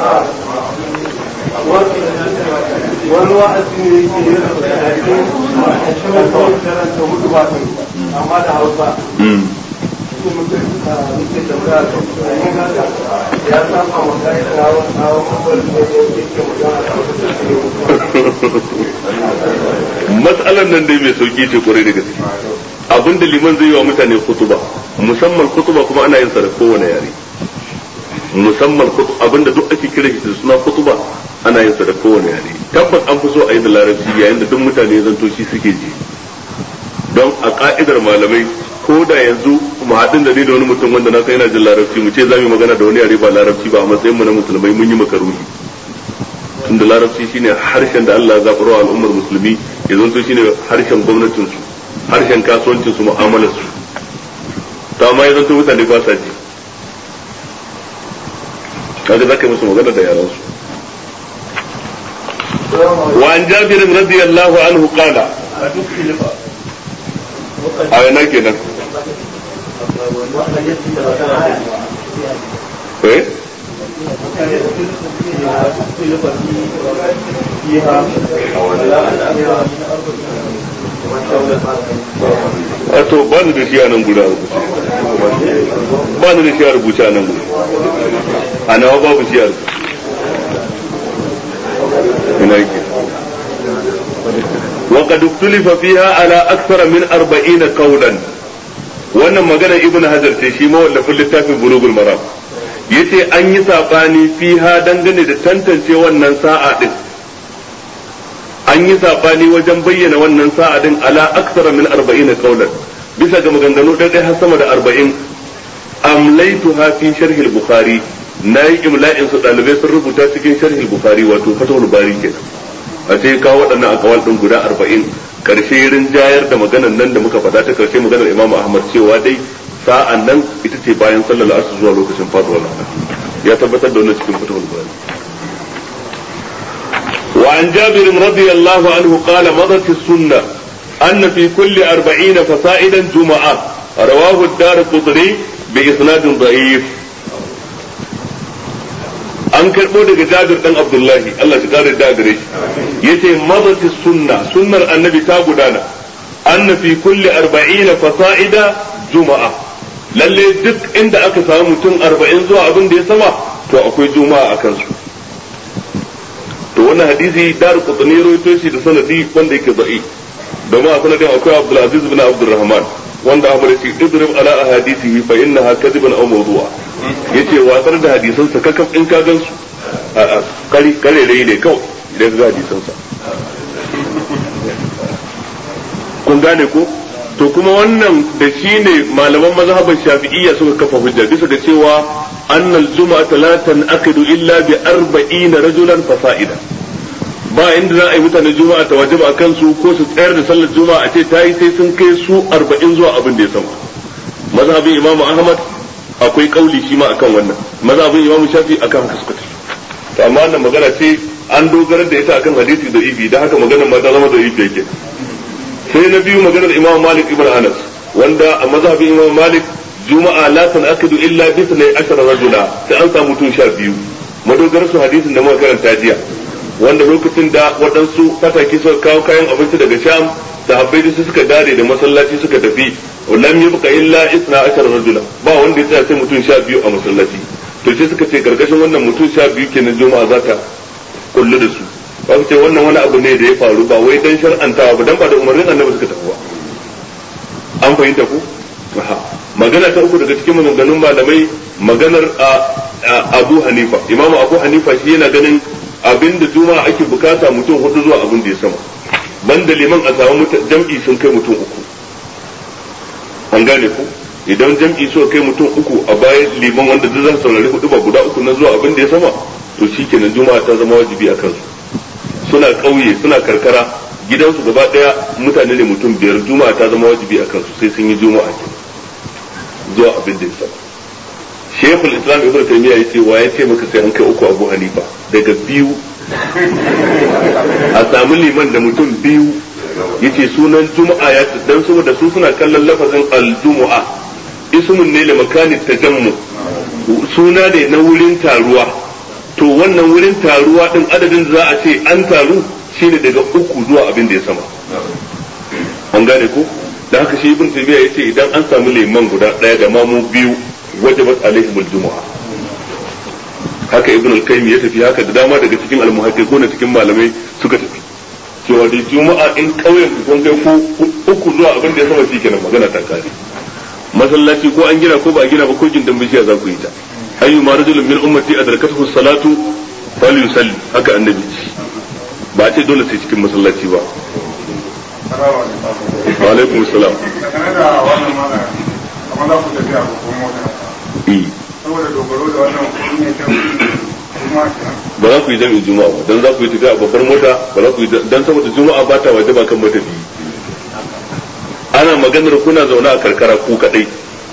wani wa'azi ne yake yi da cikin karanta hudu ba amma da hausa ya saba wa ka'idar hawan hawan mafarki da yake magana matsalar nan dai mai sauki ce kwarai da gaske abinda liman zai yi wa mutane kutuba musamman kutuba kuma ana yin sa da kowane yare musamman abinda duk ake kira shi da suna kutuba ana yin sa da kowane yare tabbas an fi so a yi da larabci yayin da duk mutane zanto shi suke ji don a ka'idar malamai ko da yanzu mu haɗin da ni da wani mutum wanda na san yana jin larabci mu ce za mu yi magana da wani yare ba larabci ba a matsayin mu na musulmai mun yi makaruhi tunda larabci shine harshen da Allah ya zaɓarwa al'ummar musulmi ya zanto shine harshen gwamnatin su harshen kasuwancin su mu'amalar su to amma ya zanto mutane ba sa ji kaga zaka yi musu magana da yaran su وعن جابر رضي الله عنه قال أين كده إيه wato ba ni da shi a nan guda rubuce ba ni da shi a rubuce a nan guda a nawa babu shi a rubuce ina yake وقد اختلف فيها على أكثر من أربعين قولا wannan magana ibn hajar ce shi mawallafin littafin bulugul maram yace an yi sabani fiha dangane da tantance wannan sa'a din an yi sabani wajen bayyana wannan sa'a din ala aksara min 40 qawlan bisa ga maganganu ɗaya har sama da 40 amlaituha fi sharh al-bukhari nayi imla'in su dalibai sun rubuta cikin sharh al-bukhari wato fatawul bari kenan a sai kawo waɗannan akawal ɗin guda arba'in karshe rinjayar da maganar nan da muka faɗa ta karshe maganar imamu ahmad cewa dai sa'an nan ita ce bayan sallar asr zuwa lokacin faduwar rana ya tabbatar da wannan cikin fatawul bari وعن جابر رضي الله عنه قال مضت السنة أن في كل أربعين فصائدا جمعة رواه الدار قطري بإسناد ضعيف an karɓo daga jabir ɗan abdullahi Allah shi kare da gare shi yace madati sunna sunnar annabi ta gudana anna fi kulli arba'ina fasa'ida juma'a lalle duk inda aka samu mutum arba'in zuwa abin da ya sama to akwai juma'a a kansu to wannan hadisi dar qutni rawaito shi da sanadi wanda yake da'i domin a sanadin akwai Abdul Aziz bin Abdurrahman wanda Ahmad ya ce idrib ala ahadisihi fa innaha kadhiban aw mawdu'a yace watsar da hadisan sa kakaf in ka gansu a kare kare ne kawai idan ga hadisan sa kun gane ko to kuma wannan da shi ne malaman mazhaban shafi'iyya suka kafa hujja bisa ga cewa annal juma'ata la tanqidu illa bi arba'ina rajulan fasa'ida ba inda za a yi mutane juma'a ta wajaba a kansu ko su tsayar da sallar juma'a a ce ta yi sai sun kai su arba'in zuwa abin da ya sama mazhabin imam ahmad akwai kauli shi ma akan wannan mazhabin imam shafi akan haka suka to amma wannan magana ce an dogara da ita akan hadisi da ibi da haka maganar ma ta zama da ibi yake sai na biyu maganar imam malik ibn anas wanda a mazhabin imam malik juma'a la tanakidu illa bi 12 rajula sai an samu mutum sha biyu madogarar su hadisin da muka karanta jiya wanda lokacin da waɗansu fataki suka kawo kayan abinci daga sham sahabbai su suka dare da masallaci suka tafi lam yabqa illa isna ashara rajula ba wanda ya tsaya sai mutum sha biyu a masallaci to sai suka ce gargashin wannan mutum sha biyu kenan juma'a za ta kullu da su ba su ce wannan wani abu ne da ya faru ba wai dan shar'antawa ba dan ba da umarnin annabi suka tafi ba an fahimta ku magana ta uku daga cikin maganganun malamai maganar Abu Hanifa Imam Abu Hanifa shi yana ganin abinda juma'a ake bukata mutum hudu zuwa abin da ya sama banda liman a samu jam'i sun kai mutum uku an gane ku idan jam'i suka kai mutum uku a bayan liman wanda duk zan saurari hudu ba guda uku na zuwa abin da ya sama to shikenan juma'a ta zama wajibi a kansu suna ƙauye suna karkara gidansu gaba ɗaya mutane ne mutum biyar juma'a ta zama wajibi a kansu sai sun yi juma'a ke zuwa abin da ya sama shekul islam ibn taymiya yace wa ya ce maka sai an kai uku abu hanifa daga biyu a samu liman da mutum biyu yace sunan juma'a ya dan saboda su suna kallon lafazin al-jumu'a ismun ne da makani tajammu suna ne na wurin taruwa to wannan wurin taruwa din adadin za a ce an taru shine daga uku zuwa abin da ya sama an gane ko da haka shi ibn tabiya yace idan an samu liman guda daya da mamu biyu wajabat alaihim aljumu'a haka ibn al-qayyim ya tafi haka da dama daga cikin al-muhaqqiquna cikin malamai suka tafi cewa da juma'a in kauyen ku kun kai ku uku zuwa abin da ya sama kenan magana ta kare masallaci ko an gina ko ba a gina ba ko gindan bishiya za ku yi ta ayyu ma rajulun min ummati adrakathu salatu falyusalli haka annabi ba a ce dole sai cikin masallaci ba wa alaikum salam saboda dogaro da wannan kudi ne ta ba za ku yi jami'in juma'a ba dan za ku yi tafiya a babbar mota ba za ku yi dan saboda juma'a ba ta waje ba kan matafi ana maganar kuna zaune a karkara ku kadai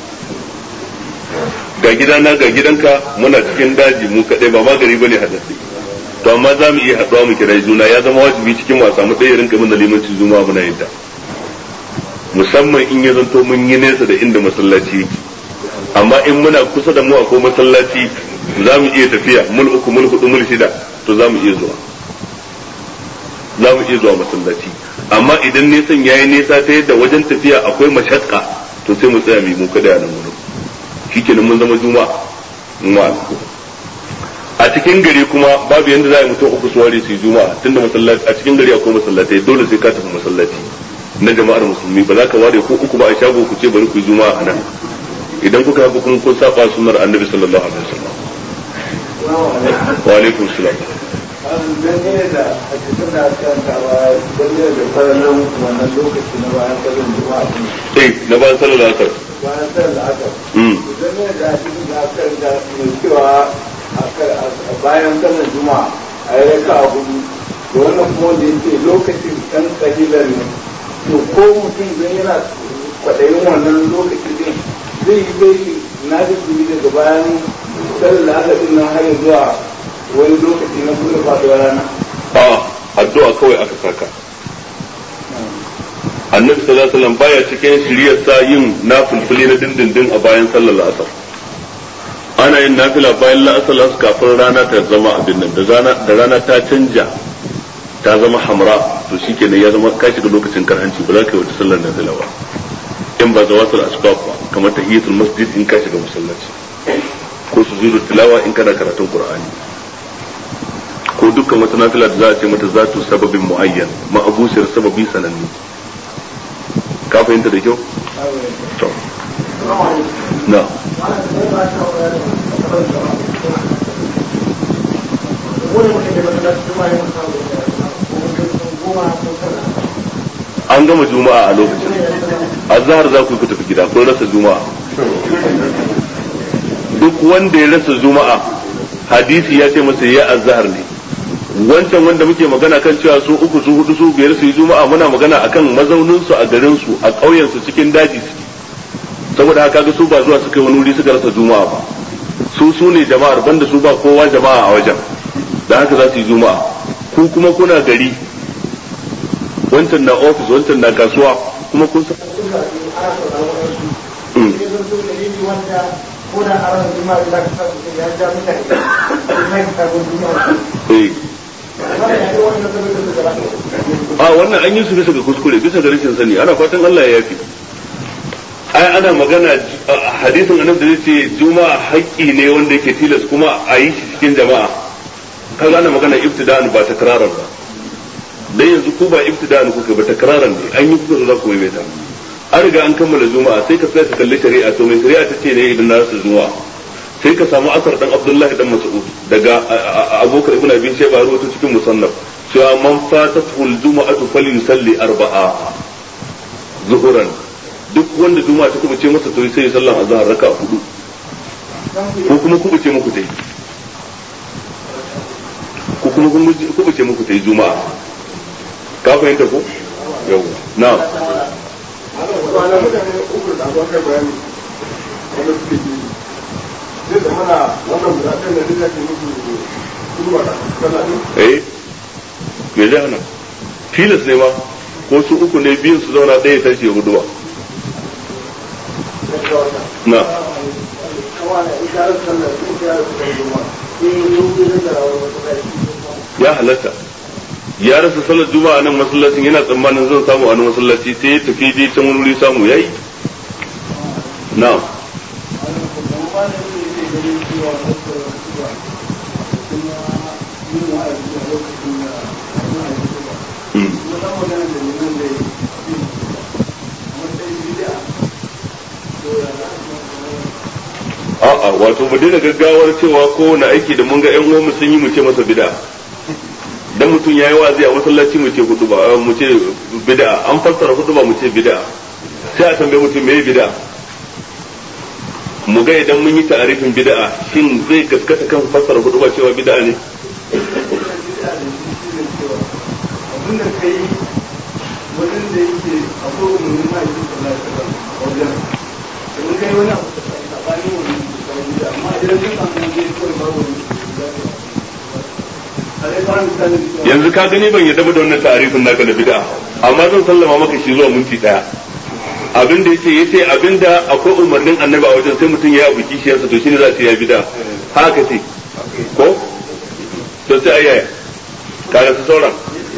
ga gidana ga gidanka muna cikin daji mu kadai ba magari bane hadasi to amma za mu iya haɗuwa mu kira juna ya zama wajibi cikin wasa mu ɗaya rinka min da limancin juma'a muna yin ta musamman in ya zanto mun yi nesa da inda masallaci yake amma in muna kusa da mu akwai masallaci za mu iya tafiya mul uku mul hudu mul shida to za mu iya zuwa za mu iya zuwa masallaci amma idan nesan yayi nesa ta yadda wajen tafiya akwai mashakka to sai mu tsaya mu kada nan gurin shikenan mun zama juma'a mu a cikin gari kuma babu yanda za a yi mutum uku su ware su yi juma'a tunda masallaci a cikin gari akwai masallatai dole sai ka tafi masallaci na jama'ar musulmi ba za ka ware ko uku ba a shago ku ce bari ku yi juma'a a nan idan kuka haka kun kun saba sunnar annabi sallallahu alaihi wasallam wa alaikum salam dangane da hadisin da aka kantawa dangane da farnan wannan lokaci na bayan sallar juma'a din eh na bayan sallar asar bayan sallar asar mm dangane da hadisin da aka kanta mai cewa a bayan sallar juma'a a yi raka a hudu da wannan kuma da yake lokacin kan kalilan ne to ko mutum zai yana kwaɗayin wannan lokacin din zai yi bai na da daga bayan sallar asar din nan har zuwa wani lokaci na kuma faɗuwar rana a addu'a kawai aka saka annabi sallallahu alaihi wasallam baya cikin shiriyar sa yin nafilfili na dindindin a bayan sallar asar ana yin nafila bayan la'asar kafin rana ta zama abin nan da rana da rana ta canja ta zama hamra to shikenan ya zama ka shiga lokacin karhanci ba za ka yi wata sallar nafila ba in ba zawatul asbab ba kamar tahiyatul masjid in ka shiga masallaci ko sujudu tilawa in kana karatun qur'ani ko dukkan wata nafila da za a ce mata zatu sababin muayyan ma'abusiyar sababi sananne ka fahimta da kyau to na an gama juma'a a lokacin azhar za ku tafi gida ko rasa juma'a duk wanda ya rasa juma'a hadisi ya ce masa ya azhar ne wancan wanda muke magana kan cewa su uku su hudu su biyar su yi juma'a muna magana akan mazaunin su a garin su a ƙauyen su cikin daji su saboda haka ga su ba zuwa suka yi wani wuri suka rasa juma'a ba su su ne jama'ar banda su ba kowa jama'a a wajen da haka za su yi juma'a ku kuma kuna gari wancan na ofis wancan na kasuwa kuma kun san a wannan an yi su bisa ga kuskure bisa ga rashin sani ana fatan Allah ya yafi ai ana magana hadisin annabi da zai ce juma'a haƙƙi ne wanda yake tilas kuma a yi shi cikin jama'a kaga ana magana ibtida'an ba takraran ba dan yanzu ku ba ibtida'an kuka ba takraran ne an yi kuka za ku maimaita an riga an kammala juma'a sai ka tsaya ka kalli shari'a to mai shari'a ta ce ne idan na rasa juma'a sai ka samu asar dan abdullahi dan mas'ud daga abokan ibn abi shayba rawaito cikin musannaf cewa man fatatuhu al-juma'atu falyusalli arba'a zuhuran duk wanda juma'a ta kuma ce masa to sai ya sallan azhar raka hudu ko kuma ku ce muku tai ko kuma ku ce muku tai juma'a ka fahimta ko yau na wani mutane uku da abuwa kai bayani wanda suke ji zai zama na wannan guda ɗaya da zai ke musu kurwa da sallah ne eh me zai hana tilas ne ma ko su uku ne biyun su zauna ɗaya tashi ya guduwa na ya halatta ya rasa salar juma'a nan masallacin yana tsammanin zan samu a nan masallaci sai ya tafi dai can wani wuri samu yayi na'am a'a wato mu daina gaggawar cewa kowane aiki da mun ga yan uwanmu sun yi mu ce masa bid'a dan mutum yayi wazi a masallaci mu ce hudu ba mu ce bid'a an fassara hudu ba mu ce bid'a sai a tambaye mutum me bid'a mu ga idan mun yi ta'arifin bid'a shin zai gaskata kan fassara hudu ba cewa bid'a ne abinda ka yi wajen da yake akwai umarnin ma'aikin sallah ta wajen da kai wani abu da tsakanin wani amma idan ka samu wajen kawai babu wani yanzu ka gani ban yadda da wannan ta'arifin naka da bid'a amma zan sallama maka shi zuwa minti daya abin da yace yace abin da akwai umarnin annabi a wajen sai mutum ya abu kishiyarsa to shine za ta yi bid'a haka ce ko to sai ayyaya kaga su sauran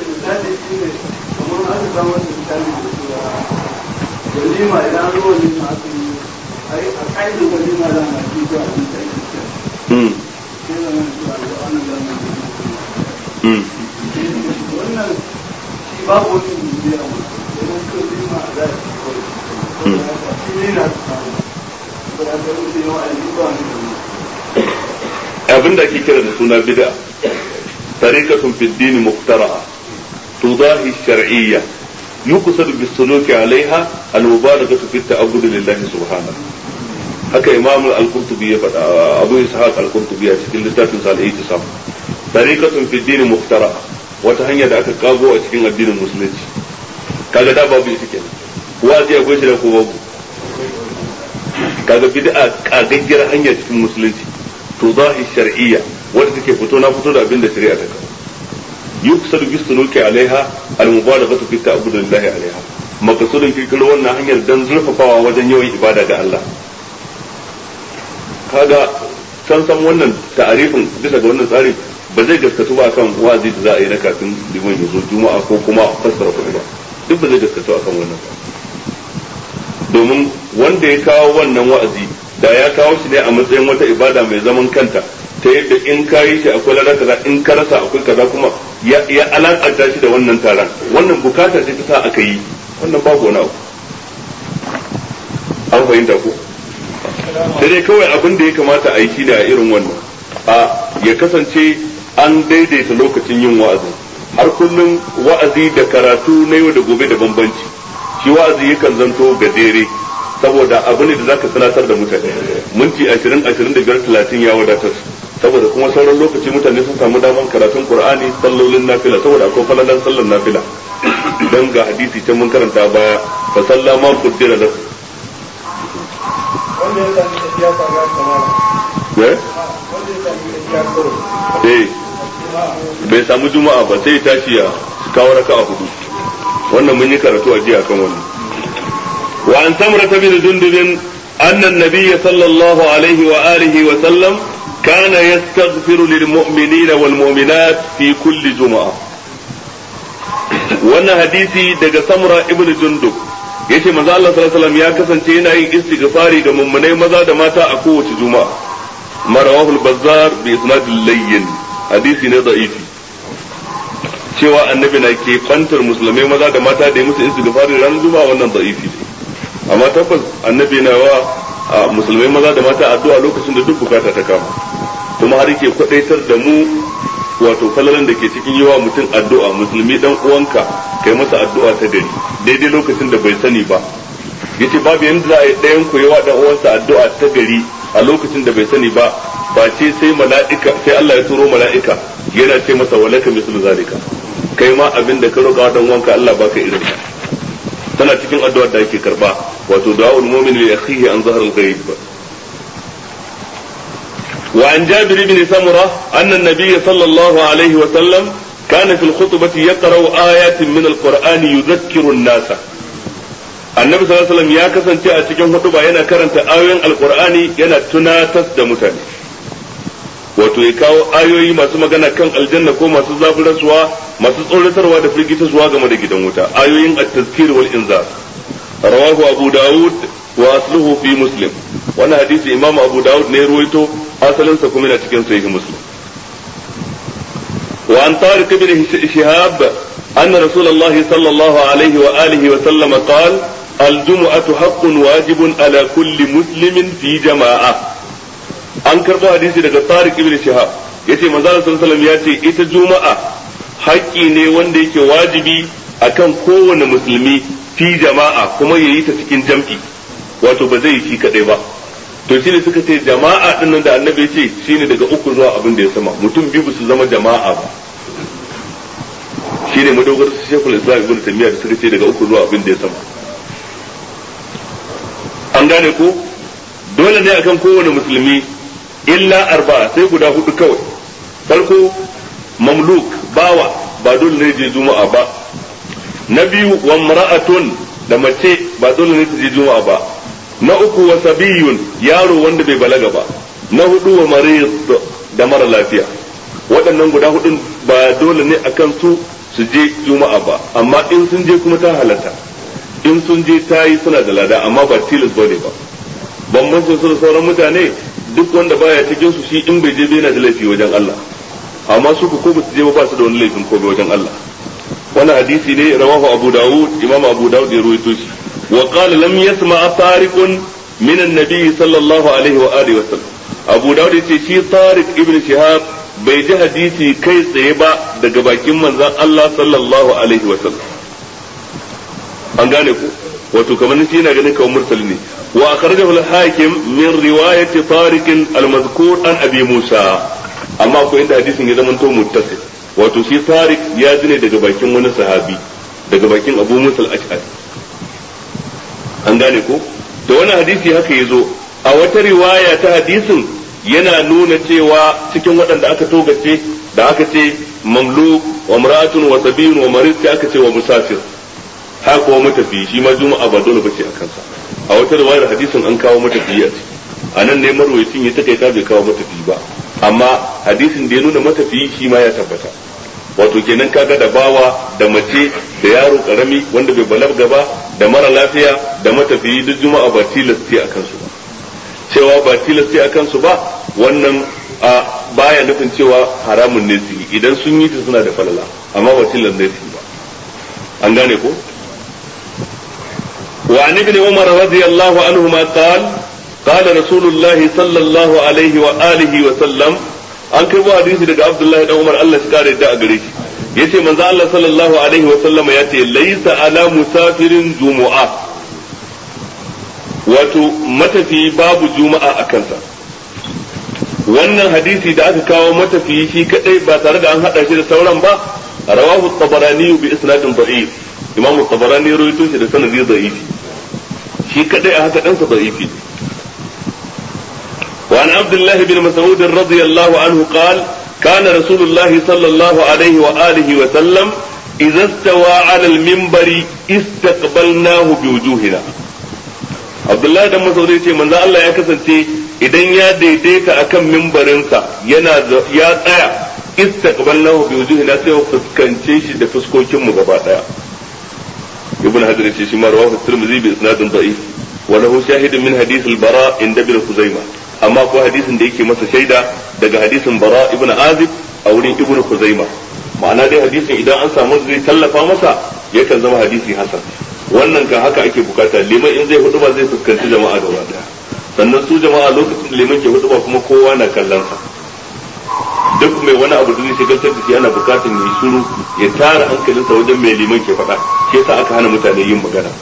walima idan an zo walima aka yi ai a ƙa'idar walima da na ci zuwa abin da ake kira hmm sai da nan zuwa da wannan zamanin hmm wannan shi babu wani bibiya ma idan ka walima a za a ci kawai shi ne na samu ba da ka rufe yawa a yi ba wani da abin da ake kira da suna bid'a tariqatun fi ad-din muqtara'a tudahi ash-shar'iyya yuqsad bis-suluk 'alayha al-mubalaghatu fi at-ta'abbud lillahi subhanahu haka imam al-qurtubi ya faɗa abu ishaq al-qurtubi a cikin littafin sa al-ihtisam tariqatun fi ad-din muqtara'a wata hanya da aka kago a cikin addinin musulunci kaga da babu ita kenan wazi akwai shi da ko babu kaga bid'a kagaggiyar hanya cikin musulunci tudahi shar'iyya wadda take fito na fito da abin da shari'a ta kawo yuksadu bis suluki alaiha al-mubalaghatu fi ta'abbud lillahi alaiha makasudin kirkiro wannan hanyar dan zurfafawa wajen yawan ibada ga Allah kaga san san wannan ta'arifin bisa ga wannan tsarin ba zai gaskatu ba kan wazi da za a yi na kafin liman ya zo juma'a ko kuma fassara kuɗi ba duk ba zai gaskatu akan wannan ba domin wanda ya kawo wannan wa'azi da ya kawo shi ne a matsayin wata ibada mai zaman kanta ta yadda in ka yi shi akwai lada kaza in ka rasa akwai kaza kuma ya ya alakanta shi da wannan taron wannan bukata ce ta sa aka yi wannan babu wani abu an fahimta ko sai dai kawai abin da ya kamata a yi shi ne a irin wannan a ya kasance an daidaita lokacin yin wa'azi har kullum wa'azi da karatu na yau da gobe da bambanci shi wa'azi yakan zanto gajere saboda abu ne da zaka sanatar da mutane minti ashirin ashirin da biyar talatin ya wadatar saboda kuma sauran lokaci mutane sun samu daman karatun qur'ani sallolin nafila saboda akwai falalan sallar nafila dan ga hadisi can mun karanta baya fa sallama qaddara lahu wanda ya sami tafiya ta ga kamar eh wanda ya sami tafiya kawai eh bai samu juma'a ba sai ya tashi ya kawo raka'a hudu wannan mun yi karatu a jiya kan wannan wa an samra bin dundubin anna an-nabiy sallallahu alaihi wa alihi wa sallam kana yastaghfiru lil mu'minina wal mu'minat fi kulli juma'a wannan hadisi daga samra ibn jundub yace manzo Allah sallallahu alaihi wasallam ya kasance yana yin istighfari ga mummunai maza da mata a kowace juma'a marawahul bazzar bi isnadil layyin hadisi ne da'ifi cewa annabi na ke kwantar musulmai maza da mata da ya musu istighfari ranar juma'a wannan da'ifi ne amma tabbas annabi na wa a musulmai maza da mata addu'a lokacin da duk bukata ta kama kuma har yake kwadaitar da mu wato falalan da ke cikin yawa mutum addu'a musulmi dan uwanka kai masa addu'a ta gari daidai lokacin da bai sani ba yace babu yanda za a yi ɗayan ku yawa dan uwansa addu'a ta gari a lokacin da bai sani ba ba ce sai mala'ika sai Allah ya turo mala'ika yana ce masa walaka mislu zalika kai ma abin da ka roƙa dan uwanka Allah baka irin sa tana cikin addu'ar da ake karba wato da'ul mu'min li akhihi an zahar al-ghaib وعن جابر بن سمرة أن النبي صلى الله عليه وسلم كان في الخطبة يقرأ آيات من القرآن يذكر الناس النبي صلى الله عليه وسلم يا كسن a cikin hutuba yana karanta ayoyin alqur'ani yana tunatar da mutane wato ya kawo ayoyi masu magana kan aljanna ko masu zaburarsuwa masu tsoratarwa da firgitarwa game da gidan wuta ayoyin at-tazkir wal inzar rawahu abu daud wa asluhu fi muslim wannan hadisi imam abu daud ne ruwaito asalinsa kuma yana cikin sahih muslim wa an tariq ibn shihab anna rasulullah sallallahu alaihi wa alihi wa sallam qala الجمعة حق واجب على كل مسلم في جماعة an karɓo hadisi daga Tariq ibn Shihab yace manzo sallallahu alaihi ya ce ita juma'a haƙƙi ne wanda yake wajibi akan kowane musulmi fi jama'a kuma yayi ta cikin jam'i wato ba zai yi shi kadai ba to shine suka ce jama'a din nan da annabi ce shine daga uku zuwa abin da ya sama mutum biyu su zama jama'a ba shine madogar su Sheikhul Islam Ibn Taymiyyah da suka ce daga uku zuwa abin da ya sama an gane ko dole ne akan kowane musulmi illa arba'a sai guda hudu kawai farko mamluk bawa ba dole ne je juma'a ba na biyu wa mar'atun da mace ba dole ne ta je juma'a ba na uku wa sabiyun yaro wanda bai balaga ba na hudu wa marid da mara lafiya waɗannan guda hudun ba dole ne akan su su je juma'a ba amma in sun je kuma ta halatta in sun je ta yi suna da lada amma ba tilas bane ba bambancin su da sauran mutane duk wanda baya cikin su shi in bai je bai yana da laifi wajen Allah amma su ko ba su je ba su da wani laifin ko wajen Allah wannan hadisi ne rawahu Abu Dawud Imam Abu Dawud ya ruwaito shi wa qala lam yasma tariqun min an-nabi sallallahu alaihi wa alihi wa sallam Abu Dawud yace shi Tariq ibn Shihab bai ji hadisi kai tsaye ba daga bakin manzon Allah sallallahu alaihi wa sallam an gane ku wato kamar shi yana ganin kawai mursali ne wa akhrajahu al-hakim min riwayati tariq al-mazkur an abi musa amma ko inda hadisin ya zama to muttasil wato shi tariq ya ji ne daga bakin wani sahabi daga bakin abu musa al-ash'ari an gane ko da wani hadisi haka yazo a wata riwaya ta hadisin yana nuna cewa cikin waɗanda aka togace da aka ce mamluk wa mar'atun wa sabiyun wa marid sai aka ce wa musafir haka kuma matafiyi shi ma juma'a ba dole bace a kansa a wata riwayar hadisin an kawo matafiyi a ciki a nan ne marwayacin ya takaita bai kawo matafiyi ba amma hadisin da ya nuna matafiyi shi ma ya tabbata wato kenan kaga da bawa da mace da yaro karami wanda bai balaga ba da mara lafiya da matafiyi duk juma'a ba tilasti a kansu ba cewa ba tilasti a kansu ba wannan a baya nufin cewa haramun ne su yi idan sun yi ta suna da falala amma ba tilan ne su yi ba an gane ko وعن ابن عمر رضي الله عنهما قال قال رسول الله صلى الله عليه وآله وسلم an kai wa hadisi daga Abdullahi dan Umar Allah shi kare da a gare shi yace manzo Allah sallallahu alaihi wa sallam ya ce laysa ala musafirin jumu'a wato matafi babu juma'a a kansa wannan hadisi da aka kawo matafi shi kadai ba tare da an hada shi da sauran ba rawahu tabarani bi isnadin da'if imam tabarani rawaito shi da sanadi da'ifi shi kadai a haka dan sa da'ifi وعن عبد الله بن مسعود رضي الله عنه قال كان رسول الله صلى الله عليه وآله وسلم إذا استوى على المنبر استقبلناه بوجوهنا عبد الله بن مسعود يقول من الله يا كسنتي idan ya daidaita akan mimbarinsa yana ya tsaya istaqbalnahu bi wujuhina sai fuskance shi da fuskokin mu gaba daya ibn hajar yace shi ma rawahu tirmidhi bi isnadin da'if wa lahu shahidun min hadith al-bara inda bil khuzaimah amma ko hadisin da yake masa shaida daga hadisin bara ibn azib a wurin ibn khuzaima ma'ana dai hadisin idan an samu zai tallafa masa yakan zama hadisi hasan wannan kan haka ake bukata liman in zai hudu ba zai fuskanci jama'a gaba daya sannan su jama'a lokacin liman ke hudu ba kuma kowa na kallon sa duk mai wani abu da zai shigaltar da shi ana bukatan ya shiru ya tara hankalinsa wajen mai liman ke faɗa shi yasa aka hana mutane yin magana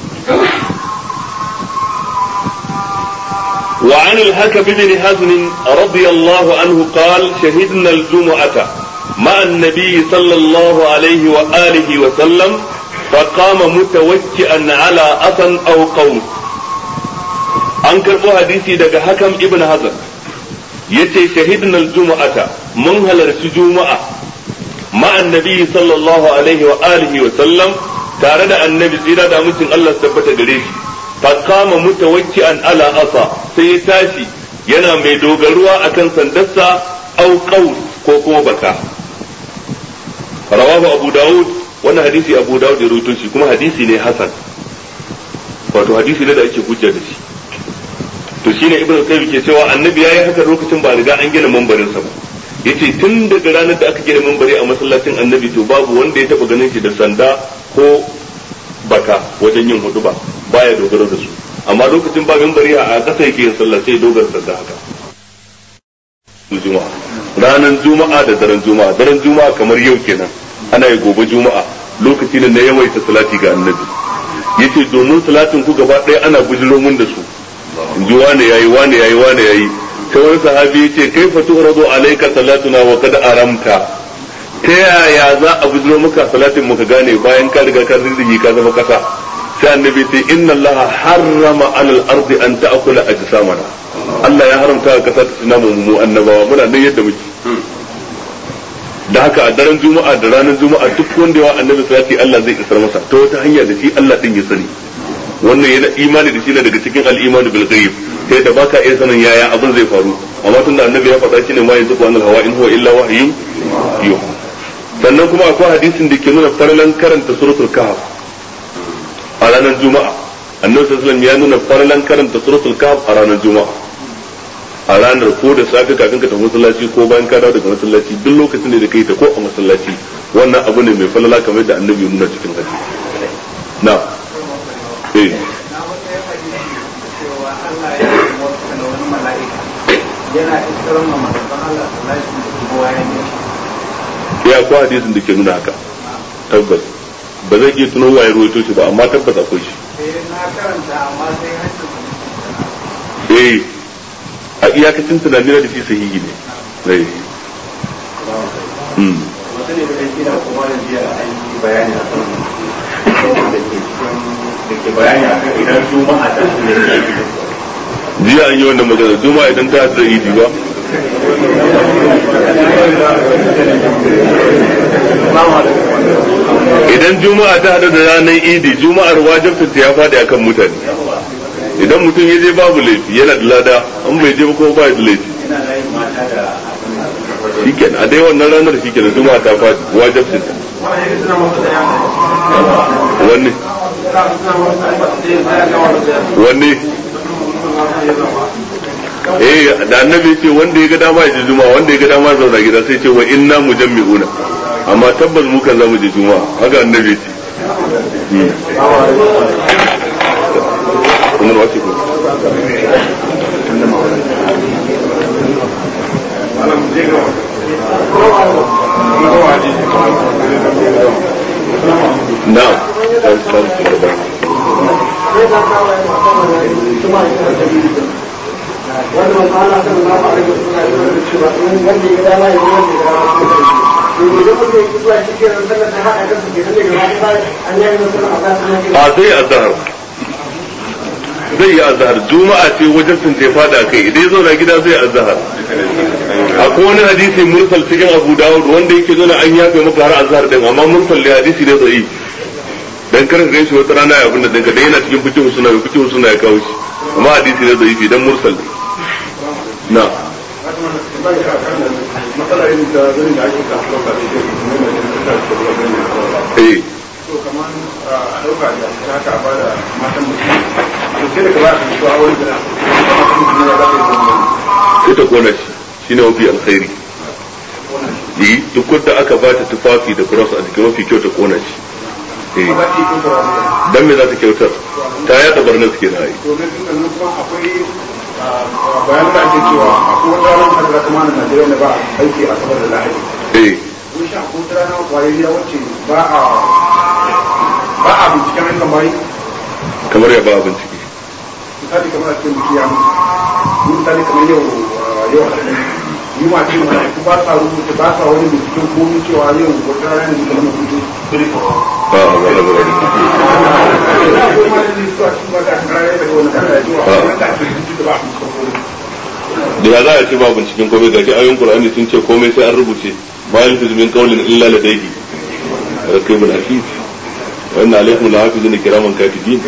وعن الحكم بن حزم رضي الله عنه قال شهدنا الجمعة مع النبي صلى الله عليه وآله وسلم فقام متوكئا على أثن أو قوس أنكر حديثي دقى حكم ابن حزم yace shahidna aljum'ata mun halarci juma'a ma annabi sallallahu alaihi wa alihi wa sallam tare da annabi tsira da mutum Allah tabbata gare shi فقام متوكئا على أصا sai tashi yana mai dogaruwa akan sandarsa au qaus ko kuma baka rawahu abu daud wannan hadisi abu daud ya rawaito shi kuma hadisi ne hasan wato hadisi ne da ake hujja da shi to shine ibnu qayyim ke cewa annabi yayi haka lokacin ba riga an gina mambarin sa ba yace tun daga ranar da aka gina mambari a masallacin annabi to babu wanda ya taba ganin shi da sanda ko baka wajen yin hudu ba baya dogaro da su amma lokacin ba bari a ƙasa yake yin sallah sai dogara da haka juma'a ranar juma'a da daren juma'a daren juma'a kamar yau kenan ana yi gobe juma'a lokaci ne na yawaita salati ga annabi yace domin salatin ku gaba ɗaya ana bujiro mun da su in ji wane yayi wane yayi wane yayi sai wani sahabi yace kaifa tu'radu alayka salatuna wa qad aramta ta yaya za a bujiro maka salatin muka gane bayan ka riga ka riziki ka zama kasa sai annabi sai inna Allah harrama alal ardi an ta'kula ajsamana Allah ya haramta ka kasa ta tuna mu annabawa muna nan yadda muke da haka a daren juma'a da ranar juma'a duk wanda yawa annabi salati Allah zai isar masa ta wata hanya da shi Allah din ya sani wannan yana imani da shi ne daga cikin al-iman bil ghaib sai da baka iya sanin yaya abin zai faru amma tunda annabi ya faɗa shi ne ma yanzu anil hawa in huwa illa wahyun yuha sannan kuma akwai hadisin da ke nuna farlan karanta suratul kahf a ranar juma'a annabi sallallahu ya nuna farlan karanta suratul kahf a ranar juma'a a ranar ko da safe kafin ka tafi masallaci ko bayan ka dawo daga masallaci duk lokacin da kai ta ko a masallaci wannan abu ne mai falala kamar da annabi ya nuna cikin hadisi na eh yana iskarar ma manzon Allah sallallahu alaihi wasallam ya ko hadisin da ke nuna haka tabbas ba zai iya tuno waye ruwaito shi ba amma tabbas akwai shi na karanta amma sai hancin eh a iyakacin tunani da shi sahihi ne zai mm wata ne da gida kuma da jiya an yi bayani a kan da ke cikin da ke bayani a kan idan juma'a ta su ne ke jiya an yi wannan magana juma'a idan ta da idi ba idan juma'a ta hada da ranar idi juma'ar wajibta ya faɗi akan mutane idan mutum ya je babu laifi yana da lada an bai je ba kuma ba da laifi yana layin mata da shikenan a dai wannan ranar shikenan juma'a ta faɗi wajibta ta wanne wanne eh da annabi ce wanda ya ga dama ya ji juma'a wanda ya ga dama zauna gida sai ce wa inna mujammi'una amma tabbas mu kan zamu je juma'a haka annabi ce kuma wace ko na'am wanda ba ana san na ba da suna yi da cewa in wanda ya dama ya wanda ya dama su da to idan mutum ya zuwa shi ke nan sallar ta haɗa kansu ke nan daga baya an yi masa a za su nan a zai azhar zai yi azhar juma'a ce wajen sun ce fada kai idan ya zauna gida zai azhar akwai wani hadisi mursal cikin abu dawud wanda yake zo an yafe maka har azhar din amma mursal ne hadisi ne zai dan kar ka ganshi wata rana ya abin da dinka dan yana cikin fikihu suna fikihu suna ya kawo shi amma hadisi ne zai dan mursal ne na eh to kamar a ɗauka da ta haka ba da matan mutum to sai da ka ba ka a wani gida matan mutum ya za ka yi zama sai ta kona shi shine mafi alkhairi yi duk wanda aka ba ta tufafi da cross a jikin mafi kyau ta kona shi eh ba za ta yi kyautar wani dan me za ta kyautar ta yada barna suke na yi to na tun nan kuma akwai bayan da ake cewa akwai wata ranar da kuma na Najeriya da ba aiki a sabar da lahadi eh kun sha ko wata rana kwayayya wacce ba a ba a binciken ayyukan bayi kamar ya ba bincike misali kamar a cikin biki ya mutu misali kamar yau yau yi ma ce ma ku ba sa rubuta ba sa wani binciken komi cewa yau wata rana ne kamar mutu ba a ba da ba da ya za a ce ba binciken komai ga shi ayoyin qur'ani sun ce komai sai an rubuce ma yalfizu min qawlin illa ladayhi raqibun atid wa inna alaykum lahafizun kiraman katibin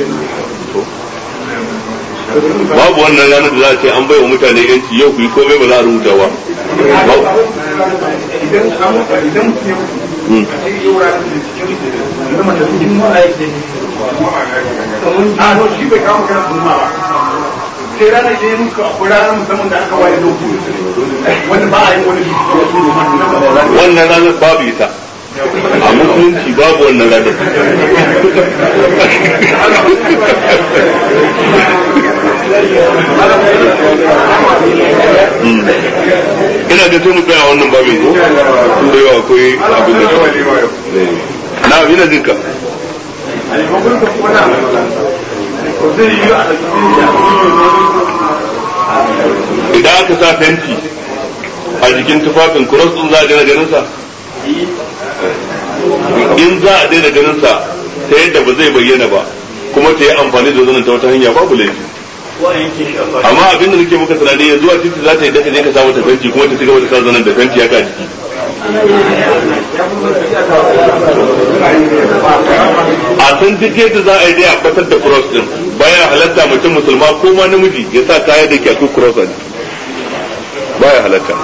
babu wannan ranar da za a ce an bai wa mutane yanci yau ku yi komai ba za a rubuta ba Hmm. sai ranar da ya muka akwai ranar musamman da aka waye lokaci wanda ba a yi wani wannan ranar babu ita a musulunci babu wannan ranar ina da sai mu tsaya wannan babin ko tun da yawa akwai abin da na ina jin ka idan aka sa fenti a jikin tufafin cross din za a daina ganin sa in za a daina ganin sa ta yadda ba zai bayyana ba kuma ta yi amfani da zanen ta wata hanya babu laifi amma abin da nake muka tunani yanzu a titi za ta yi daga je ka sa mata fenti kuma ta cigaba da sa zanen da fenti haka a jiki a san duk yadda za a yi dai a batar da cross din baya halatta mutum musulma ko ma namiji ya sa kaya da ke akwai cross a jiki baya halatta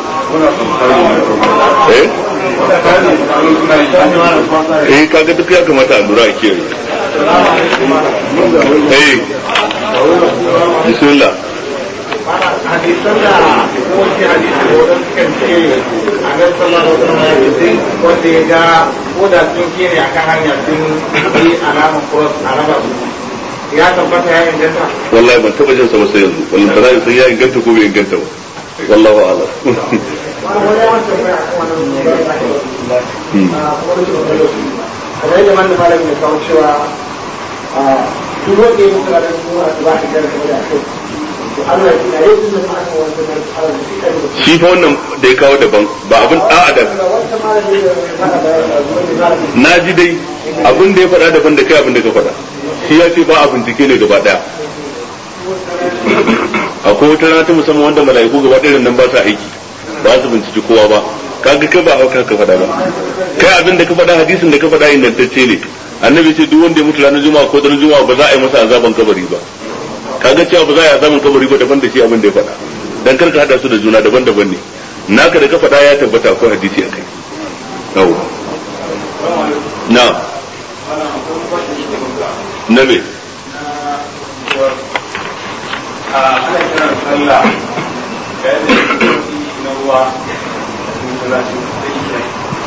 eh eh kaga duk ya kamata a lura a kiyaye eh bismillah hadisan da kowace hadisi da wadanda sukan ce a nan sallallahu alaihi wasallam ya ce wanda ya ga ko da sun kere akan hanya sun yi alaman cross a raba su ya tabbata ya inganta wallahi ban taba jin sa ba sai yanzu wallahi ba za san ya inganta ko bai inganta ba wallahu a'lam wani yawan tambaya a kan wannan kamar yadda man da malamin ya kawo cewa duk wanda ya mutu ranar kuma a ba shi gara game da akai to Allah ya kina yau da ma aka wanda na Allah ya kika da shi fa wannan da ya kawo daban ba abin da'a da wanda malamin da mana bayani a zuwa da malamin na ji dai abin da ya faɗa daban da kai abin da ka faɗa shi ya ce ba a bincike ne gaba ɗaya akwai wata rana ta musamman wanda mala'iku gaba ɗaya nan ba sa aiki ba su binciki kowa ba kaga kai ba hauka ka faɗa ba kai abin da ka faɗa hadisin da ka faɗa ingantacce ne annabi ce duk wanda ya mutu ranar juma'a ko daren juma'a ba za a yi masa azaban kabari ba kaga cewa ba za a yi azaban kabari ba daban da shi abin da ya faɗa dan kar ka hada su da juna daban-daban ne naka da ka faɗa ya tabbata akwai hadisi akai yawa na na me a ana kiran sallah zuwa masallaci da isha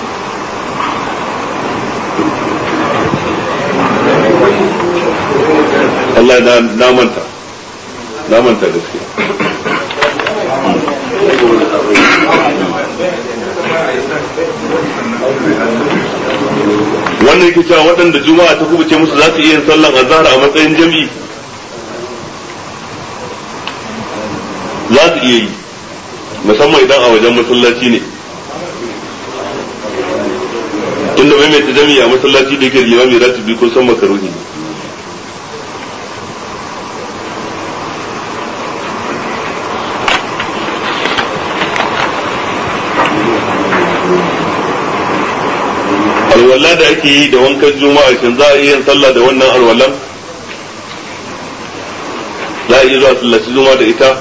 Allah na na manta na manta gaske wannan yake cewa waɗanda juma'a ta kubuce musu za su iya yin sallan azhar a matsayin jami'i za su iya yi musamman idan a wajen masallaci ne tunda mai mai jami'i a masallaci da yake limami ratibi ko san makaruhi ne alwala da ake yi da wankan juma'a shin za a iya yin sallah da wannan alwalan za a iya zuwa sallaci juma'a da ita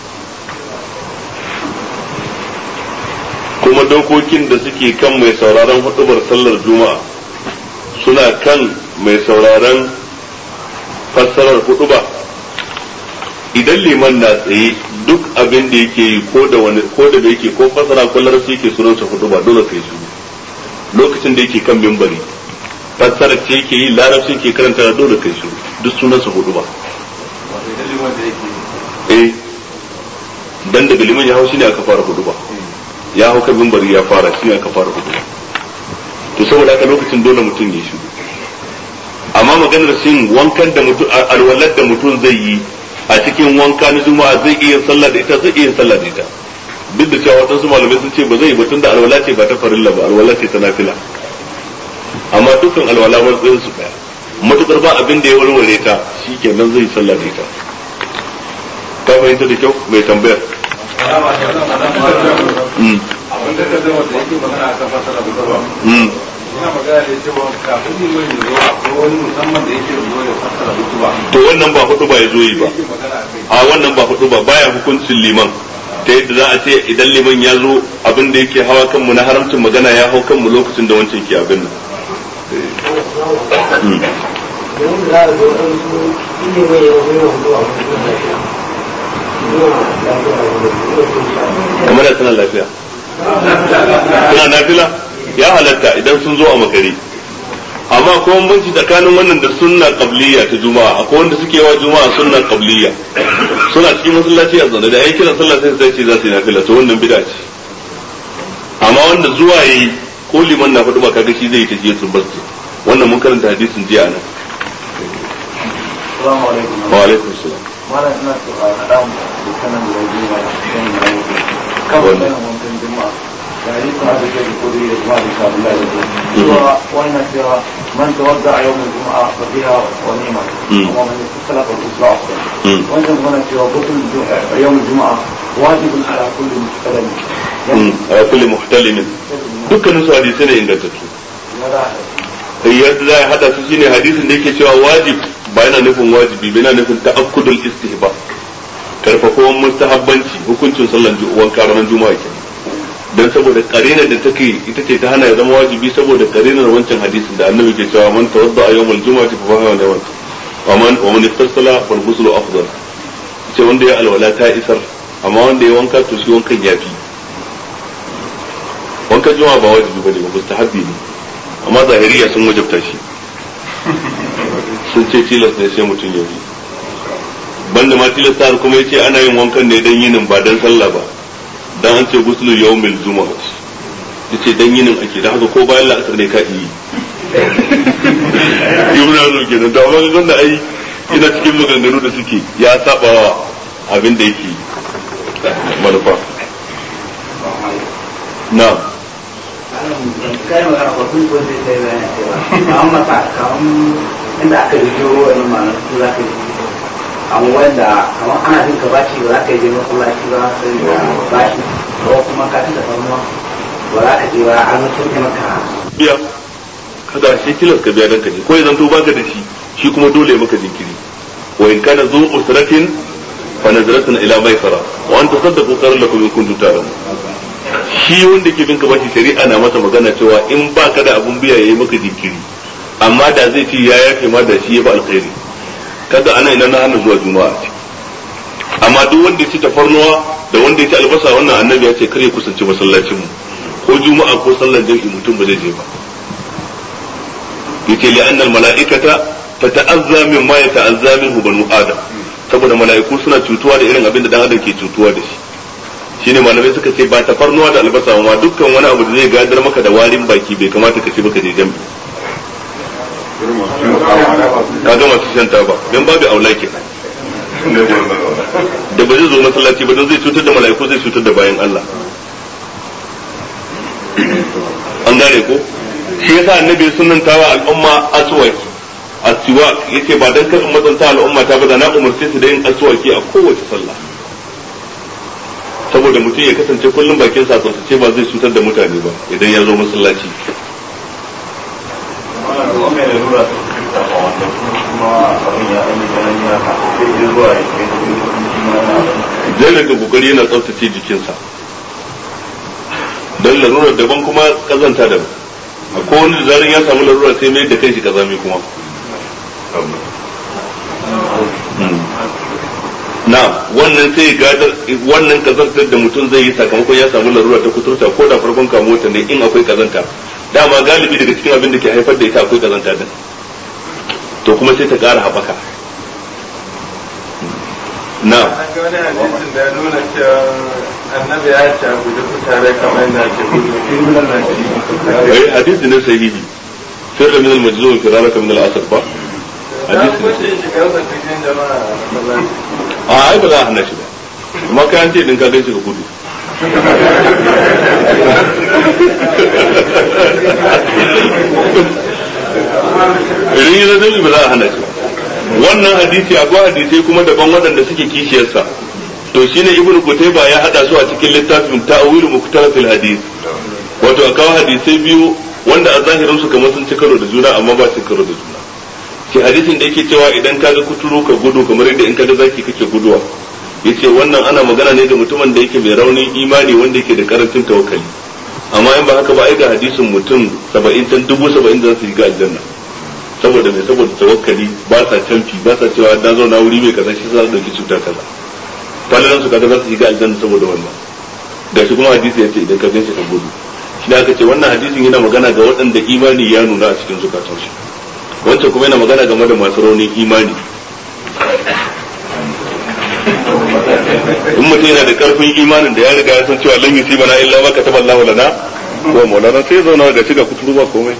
kuma dokokin da suke kan mai sauraron hudubar sallar juma'a suna kan mai sauraron fassarar huduba idan liman na tsaye duk abin da yake yi ko da wani ko da yake ko fassara ko larabci yake sunansa huduba dole kai su lokacin da yake kan mimbari fassara ce yake yi larabci ke karanta da dole kai su duk sunansa huduba wato idan liman da yake eh dan daga liman ya hau shine aka fara huduba ya hau kan mimbari ya fara shine aka fara huduba to saboda haka lokacin dole mutum ya shi amma maganar shin wankan da mutum alwalar da mutum zai yi a cikin wanka na juma'a zai iya sallah da ita zai iya sallah da ita duk da cewa wadansu malamai sun ce ba zai yi ba tunda alwala ce ba ta farilla ba alwala ce ta nafila amma dukkan alwala matsayin su daya matukar ba abin da ya warware ta shikenan zai sallah da ita ka fahimta da kyau mai tambayar Mm. abin da ka zama da yake magana a kan fasara bukarwa Mm. ina magana da cewa kafin liman ya zo akwai wani musamman da yake zo ya fasara bukarwa to wannan ba hudu ba ya zo yi ba yake magana a kai a wannan ba hudu ba baya hukuncin liman ta yadda za a ce idan liman ya zo abin da yake hawa kanmu na haramcin magana ya hau kanmu lokacin da wancan ke abin nan Mm. Idan za a zo ɗan su shi ne mai yawan yawan zuwa wani lafiya. Zuwa lafiya a wani zuwa kamar da suna lafiya suna nafila ya halatta idan sun zo a makare amma akwai bambanci tsakanin wannan da sunna qabliya ta juma'a akwai wanda suke yawa juma'a sunna qabliya suna cikin masallaci a zaune da yayin kiran sallah sai sai ce za su yi nafila to wannan bid'a ce amma wanda zuwa yi ko liman na faɗi ba kaga shi zai yi tajiyatul masjid wannan mun karanta hadisin jiya nan Assalamu alaikum. wa alaikum salam Malam ina so a haɗa mu da sanan da yaji ma kan da yake. Kan wannan wankan juma'a. Ya yi kuma da ke ko da juma'a da ka Allah da cewa wannan cewa man tawadda yawm al-jum'a fa biha wa ni'ma. Mm. Wa man yasalla fa usra afdal. Mm. Wannan kuma cewa gudun yawm al-jum'a wajibun ala kulli mustalim. Mm. ala kulli muhtalimin dukkanin su hadisi ne ingantattu Ya da yadda za a hada su shine hadisin da yake cewa wajib ba yana nufin wajibi ba yana nufin ta'akkudul istihba karfafawan mustahabbanci hukuncin sallan ju- wanka ranar juma'a ke dan saboda karinar da take ita ce ta hana ya zama wajibi saboda karinar wancan hadisin da annabi ke cewa man tawadda a yawmal juma'ati fa fahimu da wanka wa man wa man ittasala fal ghuslu afdal ce wanda ya alwala ta isar amma wanda ya wanka to shi wankan yafi wankan juma'a ba wajibi bane ba mustahabbi ne amma zahiriya sun wajabta shi sun ce tilas ne sai mutum ya yi banda ma tilasta har kuma yace ana yin wankan ne dan yinin ba dan sallah ba dan an ce guslu yawmil jumu'ah yace dan yinin ake dan haka ko bayan la'asar ne ka yi ibn azum kenan da amma ga da ai ina cikin maganganu da suke ya sabawa abin da yake manufa na'am kai magana ba kun ko sai sai bayan cewa an masa kaman inda aka yi jiro wani ma'anar su za ka yi amma wanda kamar ana jin ka bashi ba za ka yi je masallaci ba sai da bashi ko kuma ka tunda farma ba za ka je ba an mutum maka biya kada shi tilas ka biya dan ka je ko idan to baka da shi shi kuma dole maka jinkiri wa in kana zu usratin fa nazratun ila maisara wa an tasaddaqu khairun lakum in kuntum ta'lamun shi wanda ke bin ka bashi shari'a na masa magana cewa in baka da abun biya yayi maka jinkiri amma da zai ce ya yafe ma da shi ya ba alkhairi kada ana ina na hana zuwa juma'a ce amma duk wanda ya ci tafarnuwa da wanda ya ci albasa wannan annabi ya ce kar ya kusanci masallacin mu ko juma'a ko sallar jami'i mutum ba zai je ba yace li annal mala'ikata tata'azza mimma yata'azza minhu banu adam saboda mala'iku suna cutuwa da irin abin da dan adam ke cutuwa da shi shine malamai suka ce ba tafarnuwa da albasa ma dukkan wani abu da zai gadar maka da warin baki bai kamata ka ci baka je jami'i kaga masu shan taba dan babu aula ke da ba zai zo masallaci ba don zai cutar da mala'iku zai cutar da bayan Allah an gane ko shi yasa annabi sunnantawa al'umma aswaki aswak yace ba dan kar matsanta al'umma ta ba da na umarce su da yin aswaki a kowace sallah saboda mutum ya kasance kullum bakin sa ce ba zai cutar da mutane ba idan ya zo masallaci zai daga kokari yana tsaftace jikinsa don larurar daban kuma kazanta daban akwai wani da zarin ya samu larura sai mai da kai shi kazami kuma na wannan sai gadar wannan kazantar da mutum zai yi sakamakon ya samu larura ta kuturta ko da farkon kamo ta ne in akwai kazanta dama galibi daga cikin abin da ke haifar da ita akwai kazanta din to kuma sai ta ƙara haɓaka na an ga wani hadisin da ya nuna cewa annabi ya ce a guji kutare kamar yana ce gudu ai hadisi ne sahihi sirra min al-majzum firaraka min al-asr ba na hadisi ne kuma sahihi shi shigarsa cikin jama'a a masallaci a ai ba za a hana shi ba amma kai an ce din ka gan shi ka gudu idan yi zazzabi ba za a hana shi ba wannan hadisi akwai hadisai kuma daban waɗanda suke kishiyarsa to shine ibnu kutayba ya hada su a cikin littafin ta'wil muktalafil hadis wato a kawo hadisai biyu wanda a zahirin su kamar sun ci karo da juna amma ba su karo da juna shi hadisin da yake cewa idan ka ga kuturu ka gudu kamar yadda in ka ga zaki kake guduwa yace wannan ana magana ne ga mutumin da yake mai raunin imani wanda yake da karancin tawakkali amma in ba haka ba ai ga hadisin mutum 70 tan dubu 70 da su shiga aljanna saboda mai saboda tawakkali ba sa canfi ba sa cewa na zauna wuri mai kaza shi za su dauki cuta kaza falalan su kaga za su shiga aljanna saboda wannan da shi kuma hadisi yace idan ka ganshi ka gudu shi da aka ce wannan hadisin yana magana ga waɗanda imani ya nuna a cikin zukatansu wancan kuma yana magana game da masu raunin imani in mutum yana da karfin imanin da ya riga ya san cewa lan yusi bana illa ma kataba Allah lana wa maulana sai ya zauna ga shiga kuturu ba komai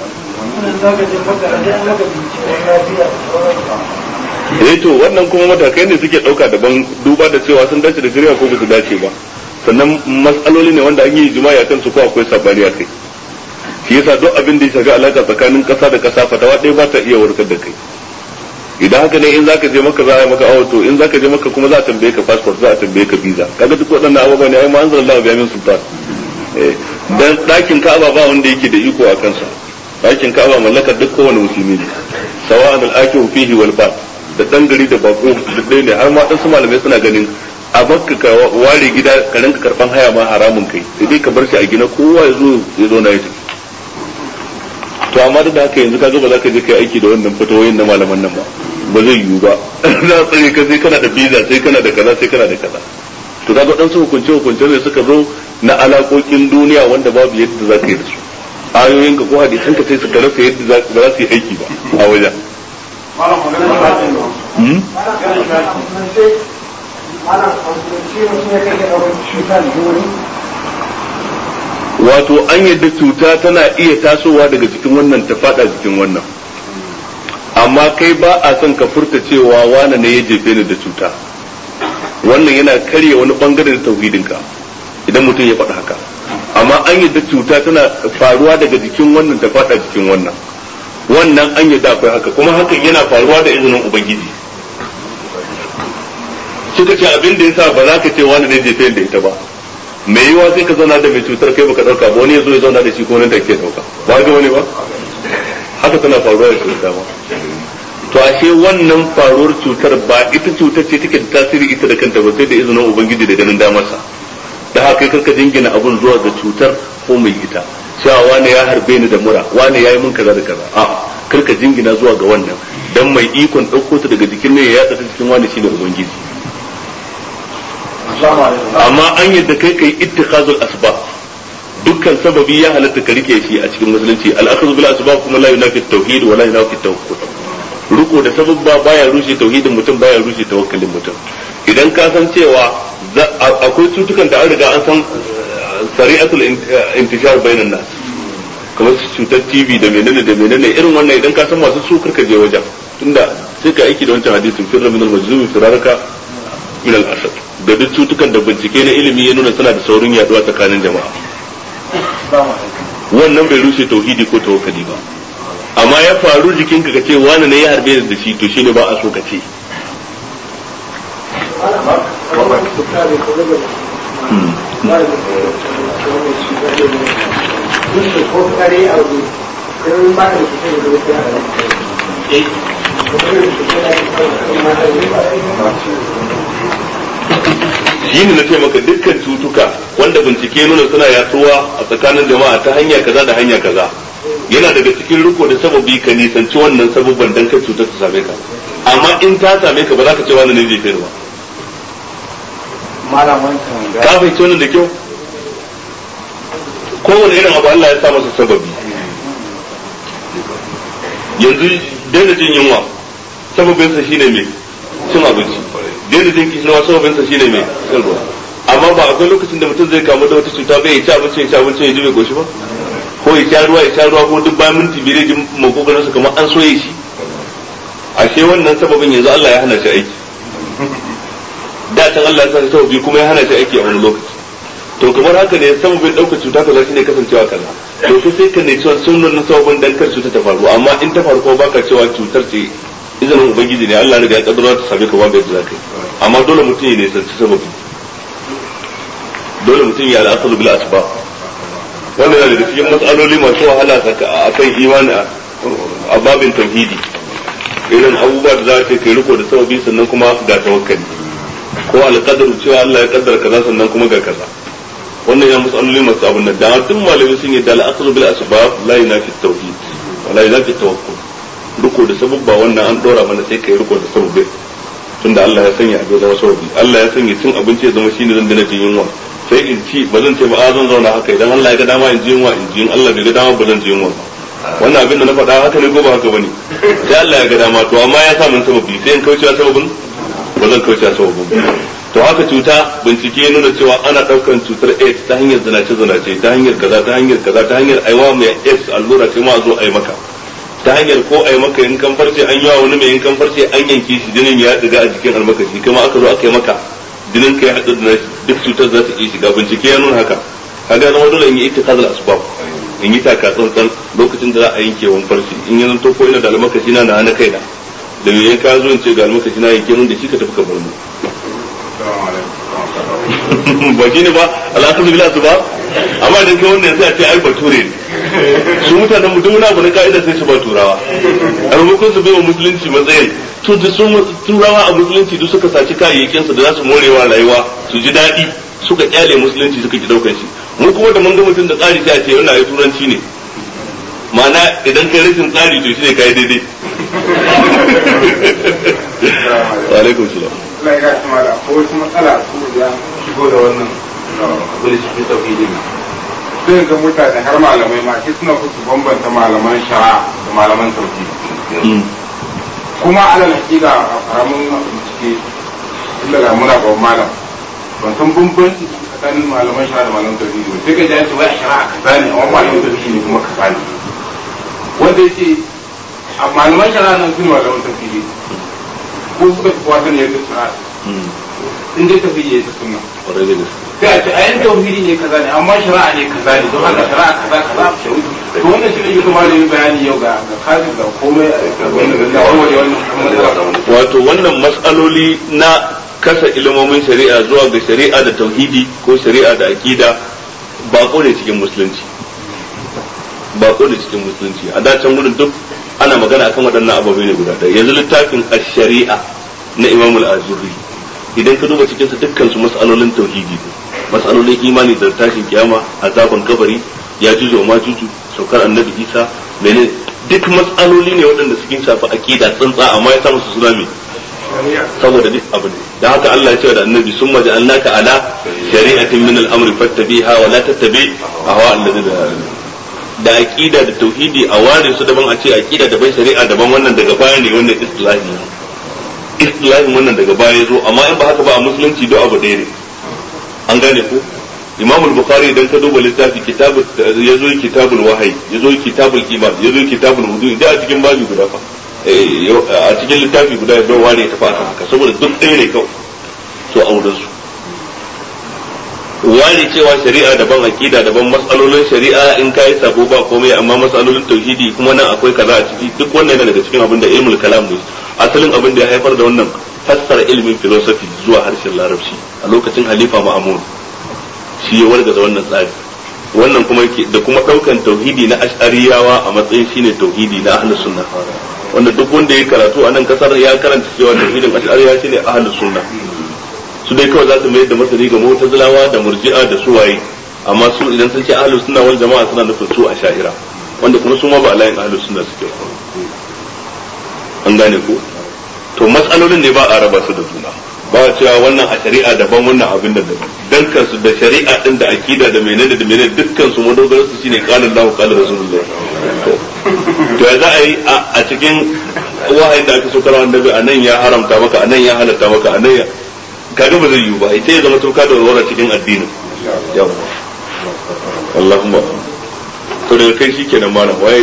eh to wannan kuma matakai ne suke dauka daban duba da cewa sun dace da shari'a ko ba su dace ba sannan matsaloli ne wanda an yi jima'i akan su ko akwai sabani akai shi yasa duk abin da ya shafi alaka tsakanin kasa da kasa fatawa ɗaya ba ta iya warkar da kai idan haka ne in zaka je maka za a yi maka awo to in zaka je maka kuma za a tambaye ka passport za a tambaye ka visa kaga duk waɗannan abubuwa ne ai ma anzalallahu biya min sultan eh dan ɗakin Ka'aba ba wanda yake da iko a kansa ɗakin Ka'aba mallakar duk kowane musulmi ne sawa'an al-akifu fihi wal ba da dan gari da bako duk ɗaya ne har ma dan su malamai suna ganin a makka ka ware gida ka rinka karban haya ma haramun kai sai dai ka bar shi a gina kowa ya zo ya zo na ya tafi to amma duk da haka yanzu kaga ba za ka je kai aiki da wannan fatawoyin na malaman nan ba ba zai yiwu ba za a tsare ka sai kana da visa sai kana da kaza sai kana da kaza to kaga dan su hukunce hukunce ne suka zo na alakokin duniya wanda babu yadda za ka yi da su ayoyin ka ko hadisan ka sai suka rasa yadda za ba za su yi aiki ba a wajen Hmm? wato an yadda cuta tana iya tasowa daga jikin wannan ta fada jikin wannan amma kai ba a son ka furta cewa wane ne ya jefe ni da cuta wannan yana karya wani bangare da tauhidinka idan mutum ya faɗa haka amma an yadda cuta tana faruwa daga jikin wannan ta fada jikin wannan wannan an yadda akwai haka kuma hakan yana faruwa da izinin ubangiji suka ce abin da yasa ba za ka ce wani ne jefe da ita ba mai yiwa sai ka zauna da mai cutar kai baka dauka ba wani ya zo ya zauna da shi ko nan da ke dauka ba ga wani ba haka tana faruwa da cuta ba to ashe wannan faruwar cutar ba ita cutar ce take da tasiri ita da kanta ba sai da izinin ubangiji da ganin damarsa da haka kai karka jingina abun zuwa ga cutar ko mai ita cewa wani ya harbe ni da mura wani ya yi min kaza da kaza a karka jingina zuwa ga wannan dan mai ikon ɗauko ta daga jikin ne ya yatsa ta cikin wani shine ubangiji amma an yadda kai kai ittikhazul asbab dukkan sababi ya halatta ka rike shi a cikin musulunci al-akhdhu bil asbab kuma la yunafi tauhid wa la yunafi tawakkul riko da sababba baya rushe tauhidin mutum baya rushe tawakkalin mutum idan ka san cewa akwai cutukan da an riga an san sari'atul intishar bainan nas kamar cutar TV da menene da menene irin wannan idan ka san masu su karka je wajen tunda sai ka aiki da wancan hadisin firra min al-majzumi firaraka min al-asad da duk cutukan da bincike na ilimi ya nuna suna da saurin yaduwa tsakanin jama'a wannan bai rushe tauhidi ko tawakkali ba amma ya faru jikinka ka ce wani ne ya harbe da shi to shine ba a so ka ce shi ne na ce maka dukkan cutuka wanda bincike nuna suna yatsuwa a tsakanin jama'a ta hanya kaza da hanya kaza yana daga cikin riko da sababi ka nisanci wannan sababban dan kai cutar ta same ka amma in ta same ka ba za ka ce wannan ne zai fi ba malam wancan ka fahimci wannan da kyau kowane irin abu Allah ya sa masa sababi yanzu daina jin yunwa sababinsa shine mai cin abinci daina jin kishinawa sababinsa shine mai cin ruwa amma ba akwai lokacin da mutum zai kamu da wata cuta bai ya ci abinci ya ci abinci ya ji bai goshi ba ko ya sha ruwa ya sha ruwa ko duk bayan minti biyar ji makogarin su kamar an soye shi ashe wannan sababin yanzu Allah ya hana shi aiki da can Allah ya sa sababi kuma ya hana shi aiki a wani lokaci to kamar haka ne sababin ɗaukar cuta kaza shine kasancewa kaza to sai sai ka ne cewa sunan na sababin dan kar cuta ta faru amma in ta faru ko baka cewa cutar ce izinin ubangiji ne Allah riga ya kaddara ta same ka babu yadda zaka yi amma dole mutum ya ne sanci sababi dole mutum ya al'asalu bil asbab wannan yana daga cikin matsaloli masu wahala a kan imani a babin tauhidi irin abubuwa da za ka kai riko da sababi sannan kuma ga tawakkali ko alƙadaru cewa Allah ya kaddara kaza sannan kuma ga kaza wannan ya matsaloli masu abun nan da duk malamai sun yi da al'asru bil asbab la yunafi tauhid wa la yunafi tawakkul riko da sababba wannan an dora mana sai kai riko da sababbi tunda Allah ya sanya abin zama sababi Allah ya sanya cin abinci ya zama shine zan dana jin yunwa sai in ci ba zan ce ba a zan zauna haka idan Allah ya ga dama in ji yunwa in ji in Allah bai ga dama ba zan ji yunwa wannan abin da na faɗa haka ne ko ba haka bane sai Allah ya ga dama to amma ya sa min sababi sai in kauce sababin ba zan kauce sababin to haka cuta bincike ya nuna cewa ana ɗaukan cutar AIDS ta hanyar zinace zinace ta hanyar kaza ta hanyar kaza ta hanyar aiwa mai AIDS allura sai ma a zo a yi maka ta hanyar ko a yi maka yankan farce an yawa wani mai yankan farce an yanke shi jinin ya diga a jikin almakashi kuma aka zo aka yi maka jinin ka ya haɗu da duk cutar za ta iya shiga bincike ya nuna haka kaga zama dole in yi ittikazal asbab in yi taka tsantsan lokacin da za a yanke wani farce in yi zanto ko ina da almakashi na na kaina da me ka zo in ce ga almakashi na yanke mun da shi ka tafi ka bar mu ba shi ne ba al'akadu bila su ba amma idan kai wannan sai a ce ai bature ne su mutanen mutum na abu na ka'ida sai su ba turawa a maimakon su bai wa musulunci matsayin to da su turawa a musulunci duk suka saci kayayyakin su da za su morewa rayuwa su ji daɗi suka kyale musulunci suka ki daukar shi mu kuma da mun ga mutum da tsari sai a ce yana yi turanci ne ma'ana idan kai rashin tsari to shi ne kai daidai wa alaikum salam Allah ya gashi mala ko wasu matsala su ya shigo da wannan abin da shi tauhidi ne sai ga mutane har malamai ma shi suna su bambanta malaman shari'a da malaman tauhidi kuma alal hakika a karamin bincike inda ga muna ga malam ban san bambanci tsakanin malaman shari'a da malaman tauhidi ba sai ka ji an ce wai shari'a kaza ne amma malaman tauhidi ne kuma kaza ne wanda yake a malaman shari'a nan su ne malaman tauhidi ko suka fi wata ne yadda suna in dai tafi ya ta sunna sai a ce ayan tauhidi ne kaza ne amma shari'a ne kaza ne don haka shari'a kaza kaza to wannan shi ne yake kuma da bayani yau ga ga kafin da komai ga wannan da warware wannan wato wannan mas'aloli na kasa ilimomin shari'a zuwa ga shari'a da tauhidi ko shari'a da aqida bako ne cikin musulunci bako ne cikin musulunci a dacen gudun duk ana magana akan waɗannan ababai ne guda ɗaya yanzu littafin ash-shari'a na Imam al-Azuri idan ka duba cikin sa dukkan su mas'alolin tauhidi ne mas'alolin imani da tashin kiyama azaban kabari ya juju ma juju saukar annabi Isa menene duk mas'aloli ne waɗanda suke shafi aqida tsantsa amma ya sa musu suna me saboda duk abu ne dan haka Allah ya ce da annabi summa ja'alnaka ala shari'atin min al-amri fattabiha wa la tattabi ahwa alladhina da aqida da tauhidi a ware su daban a ce aqida daban shari'a daban wannan daga baya ne wannan istilahi ne istilahin wannan daga baya ya zo amma in ba haka ba a musulunci duk abu ɗaya ne an gane ko imam al-bukhari idan ka duba littafi kitabul yazo kitabul wahyi yazo kitabul iman yazo kitabul wudu da a cikin babi guda fa a cikin littafi guda ya bai ware ta fa haka saboda duk ɗaya ne kawai to auren su ware cewa shari'a daban aqida daban matsalolin shari'a in kai sabo ba komai amma matsalolin tauhidi kuma nan akwai kaza a ciki duk wannan yana daga cikin abin da ilmul kalam ne asalin abin da ya haifar da wannan fassara ilmin philosophy zuwa harshen larabci a lokacin halifa ma'amun shi ya wargaza wannan tsari wannan kuma da kuma daukan tauhidi na ash'ariyawa a matsayin shine tauhidi na ahlus sunna wanda duk wanda ya karatu a nan kasar ya karanta cewa tauhidin ash'ariya shine ahlus sunna su dai kawai za su mayar da masani ga mu'tazilawa da murji'a da suwaye amma su idan sun ce ahlus sunna wal jama'a suna nufin su a sha'ira wanda kuma su ma ba layin ahlus sunna suke an gane ko to matsalolin ne ba a raba su da juna ba cewa wannan a shari'a daban wannan abin da daban dan kansu da shari'a din da akida da menene da menene dukkan su madogaran su shine qala Allahu qala Rasulullah to ya za a yi a cikin wahayin da aka so karawa annabi anan ya haramta maka anan ya halatta maka anan ya kaga ba zai yiwu ba ita ya zama tuka da warwara cikin addinin yawa Allahumma to daga kai shikenan malam waye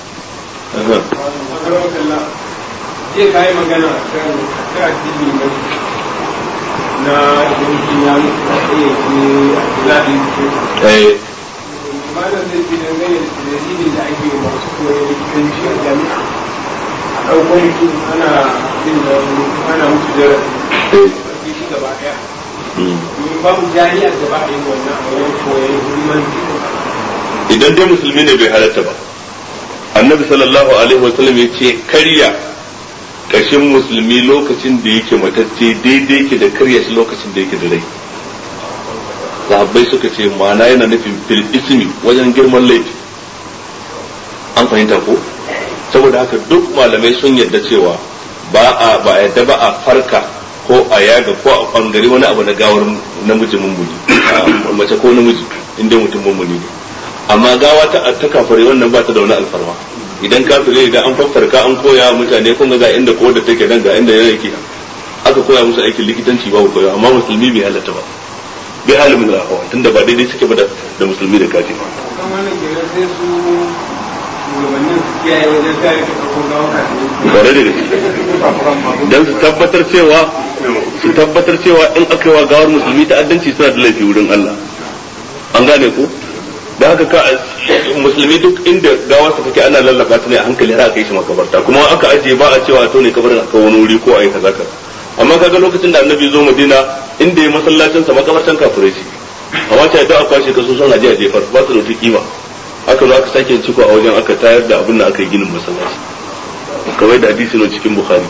zai kayi magana kan ta addini ne na yankin ya mutu a tsaye ke zaɓin eh malam zai fi dangane da dalilin da ake yi masu koyar likitanci a jami'a a ɗaukar mutum ana yin da ana mutu darasi a shi gaba ɗaya babu jami'ar da ba a yi wannan a wajen koyar hukumar idan dai musulmi ne bai halatta ba annabi sallallahu alaihi wasallam ya ce karya kashin musulmi lokacin da yake matacce daidai yake da karya shi lokacin da yake da rai sahabbai suka ce ma'ana yana nufin fil ismi wajen girman laifi an fahimta ko saboda haka duk malamai sun yarda cewa ba a ba a yarda ba a farka ko a yaga ko a bangare wani abu na gawar namiji mummuni mace ko namiji inda mutum mummuni ne amma gawa ta ta kafare wannan ba ta da wani alfarma idan kafire idan an farka an koya mutane kun ga inda ko da take nan ga inda yake aka koya musu aikin likitanci babu koyo amma musulmi bai halatta ba bai halin min rahawa tunda ba daidai suke ba da musulmi da kafiri kan wannan kenan sai su shugabannin su kiyaye wajen kare ko gawa kafin bare da gaske dan su tabbatar cewa su tabbatar cewa in aka yi wa gawar musulmi ta'addanci suna da laifi wurin Allah an gane ko da haka ka musulmi duk inda gawar sa take ana lallaba ta ne a hankali har aka yi shi makabarta kuma aka ajiye ba a cewa to ne kabarin aka wani wuri ko ayi kaza kaza amma kaga lokacin da annabi zo Madina inda ya masallacin sa makabartan kafirai ce amma ta da aka kwashe kaso sun aje a jefar ba su da wata kima aka zo aka sake ciko a wajen aka tayar da abin da aka yi ginin masallaci kamar da hadisi ne cikin bukhari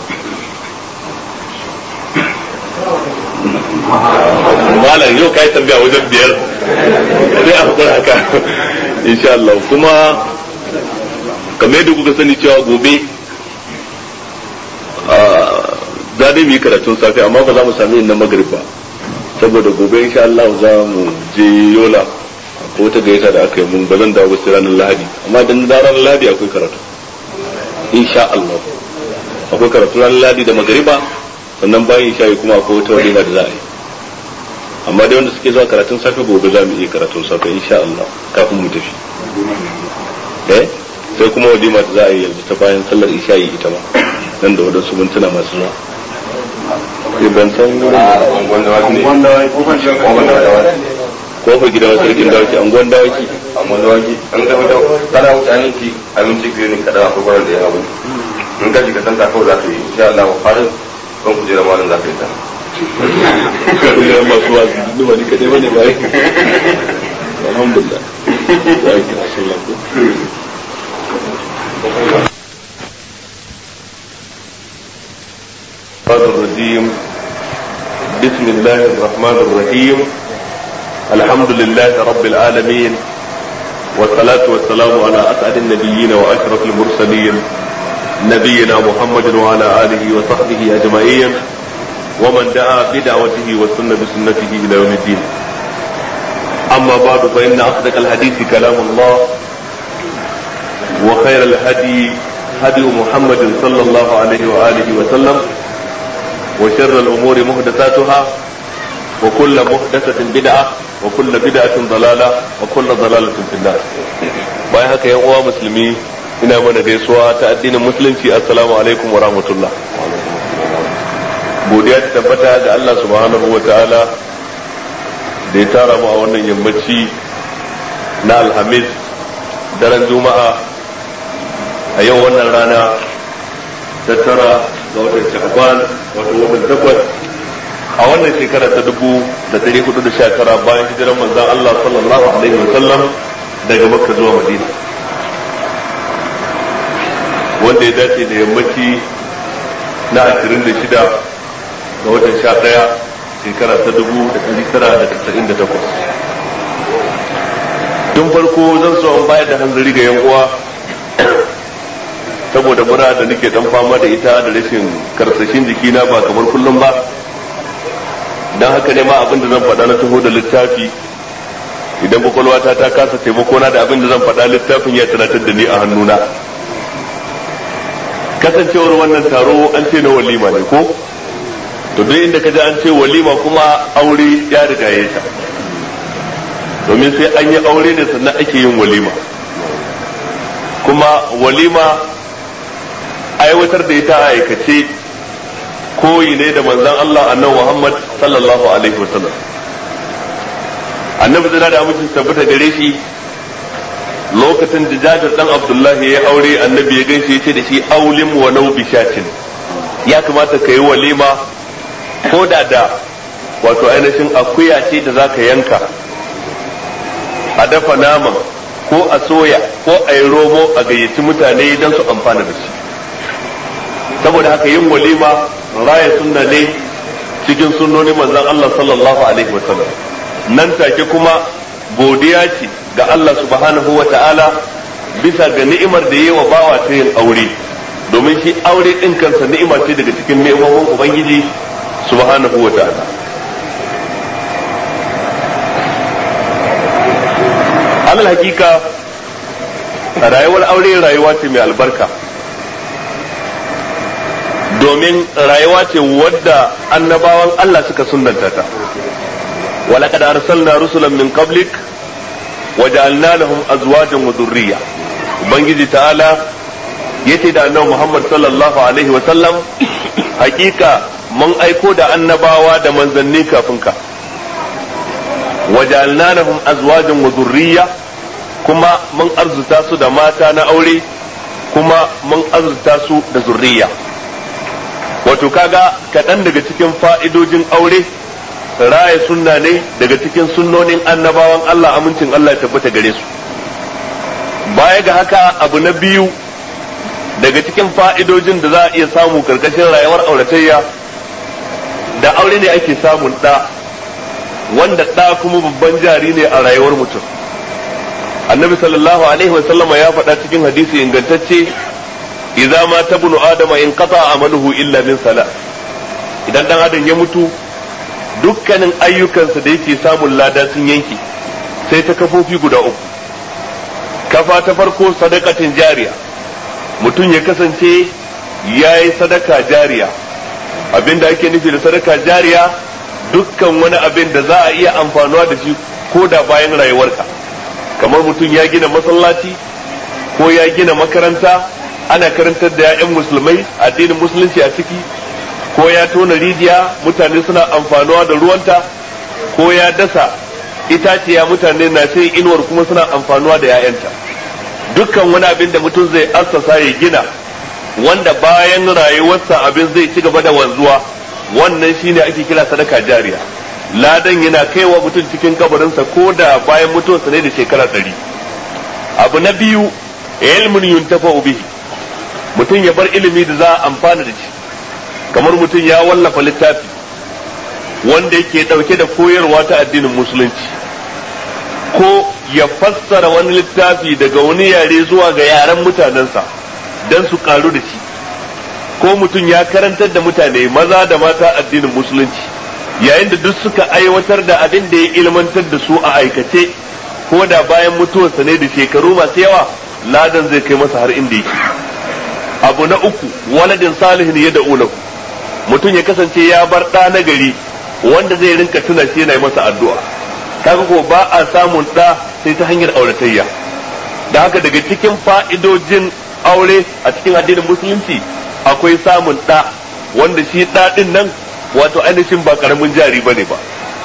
malam yau kai tambaya wajen biyar sai a hakura haka insha Allah kuma kamar yadda kuka sani cewa gobe za dai mu yi karatun safe amma ba za mu sami yin na magrib ba saboda gobe insha Allah za mu je yola ko wata gaita da aka yi mun ba zan dawo ba sai ranar lahadi amma dan da ranar lahadi akwai karatu insha Allah akwai karatu ranar lahadi da magriba sannan bayan isha kuma akwai wata walima da za a yi amma dai wanda suke zuwa karatun safe gobe za mu iya karatun safe insha Allah kafin mu tafi eh sai kuma walima da za a yi yanzu ta bayan sallar isha yi ita ma nan da wadansu mintuna masu zuwa sai ban san kofar gidan sarkin dawaki angon dawaki amma da waki an ga wata kana wuce an yi abinci biyu ne kada akwai kwarar da ya abu in ka shiga santa kawai za ka yi insha Allah farin kan kujera malam za ka yi ta kullum masu wasu duk wani kadai bane ba alhamdulillah ya yi kira sallah ko الرجيم بسم الله الرحمن الرحيم الحمد لله رب العالمين والصلاة والسلام على أسعد النبيين وأشرف المرسلين نبينا محمد وعلى آله وصحبه أجمعين ومن دعا بدعوته وسن بسنته إلى يوم الدين أما بعد فإن أصدق الحديث كلام الله وخير الهدي هدي محمد صلى الله عليه وآله وسلم وشر الأمور محدثاتها وكل محدثة بدعة وكل بدعة ضلالة وكل ضلالة في النار bayan haka yan uwa musulmi ina mana gaisuwa ta addinin musulunci assalamu alaikum wa rahmatullah godiya ta tabbata ga Allah subhanahu wa ta'ala da ya tara mu a wannan yammaci na alhamis daren juma'a a yau wannan rana ta tara ga watan sha'ban wato watan takwas a wannan shekara ta dubu da dari hudu da sha tara bayan hijiran manzan Allah sallallahu alaihi wa sallam daga makka zuwa madina wanda ya dace da yammaci na ashirin da shida ga watan sha ɗaya shekara ta dubu da ɗari tara da tasa'in da takwas tun farko zan so an bayar da hanzari ga yan uwa saboda mura da nake dan fama da ita da rashin karsashin jikina ba kamar kullum ba dan haka ne ma abin da zan faɗa na taho da littafi idan kwakwalwata ta kasa taimako na da abin da zan faɗa littafin ya tunatar da ni a hannuna kasancewar wannan taro an ce na walima ne ko to duk inda ka ji an ce walima kuma aure ya riga ya ta domin sai an yi aure ne sannan ake yin walima kuma walima aiwatar da ita a aikace koyi ne da manzon Allah annabi Muhammad sallallahu alaihi wasallam annabi zina da amincin tabbata gare shi lokacin da jabir dan abdullahi ya aure annabi ya gaishe ya ce da shi aulim wa nau bishatin ya kamata ka yi walima ko da da wato ainihin akuya ce da zaka yanka a dafa naman ko a soya ko a yi romo a gayyaci mutane don su amfana da shi saboda haka yin walima raya sunna ne cikin sunnoni manzon Allah sallallahu alaihi wasallam nan take kuma godiya ce ga Allah subhanahu wa ta'ala bisa ga ni'imar da yi wa bawa ta yin aure domin shi aure ɗin kansa ni'ima ce daga cikin ni'imomin ubangiji subhanahu wa ta'ala alal hakika rayuwar aure rayuwa ce mai albarka domin rayuwa ce wadda annabawan Allah suka sunnanta ta ولقد أرسلنا رسلا من قبلك وجعلنا لهم أزواجا وذرية ubangiji ta'ala yace da annabi Muhammad sallallahu alaihi wa sallam hakika mun aiko da annabawa da manzanni kafin ka waja'alna lahum azwajan wa dhurriyya kuma mun arzuta su da mata na aure kuma mun arzuta su da zurriya wato kaga kaɗan daga cikin fa'idojin aure raya sunna ne daga cikin sunnonin annabawan Allah amincin Allah ya tabbata gare su baya ga haka abu na biyu daga cikin fa'idojin da za a iya samu karkashin rayuwar auratayya da aure ne ake samun ɗa wanda ɗa kuma babban jari ne a rayuwar mutum annabi sallallahu alaihi wasallama ya faɗa cikin hadisi ingantacce idza ma tabnu adama in qata amaluhu illa min sala idan dan adam ya mutu dukkanin ayyukansa da yake samun lada sun yanke sai ta kafofi guda uku kafa ta farko sadakatin jariya mutum ya kasance ya yi sadaka jariya abinda ake nufi da sadaka jariya dukkan wani abin da za a iya amfanuwa da shi ko da bayan rayuwarka kamar mutum ya gina masallaci ko ya gina makaranta ana karantar da 'ya'yan musulmai addinin musulunci a ciki ko ya tona rijiya mutane suna amfanuwa da ruwanta ko ya dasa itaciya mutane na sai inuwar kuma suna amfanuwa da 'ya'yanta dukkan wani abin da mutum zai assasa ya gina wanda bayan rayuwarsa abin zai ci gaba da wanzuwa wannan shine ake kira sadaka jariya ladan yana kaiwa mutum cikin kabarinsa ko da bayan mutuwarsa ne da shekara ɗari abu na biyu ilmun yuntafa bihi mutum ya bar ilimi da za a amfana da shi kamar mutum ya wallafa littafi wanda yake ɗauke da koyarwa ta addinin musulunci ko ya fassara wani littafi daga wani yare zuwa ga yaren mutanensa don su karu da shi ko mutum ya karantar da mutane maza da mata addinin musulunci yayin da duk suka aiwatar da abin da ya ilmantar da su a aikace ko da bayan mutuwarsa ne da shekaru masu yawa ladan zai kai masa har inda yake abu na uku waladin salihin ya da'ulahu mutum ya kasance ya bar ɗa na gari wanda zai rinka tuna shi yana masa addu'a kaga ko ba a samun ɗa sai ta hanyar auratayya da haka daga cikin fa'idojin aure a cikin addinin musulunci akwai samun ɗa wanda shi ɗa ɗin nan wato ainihin ba karamin jari bane ba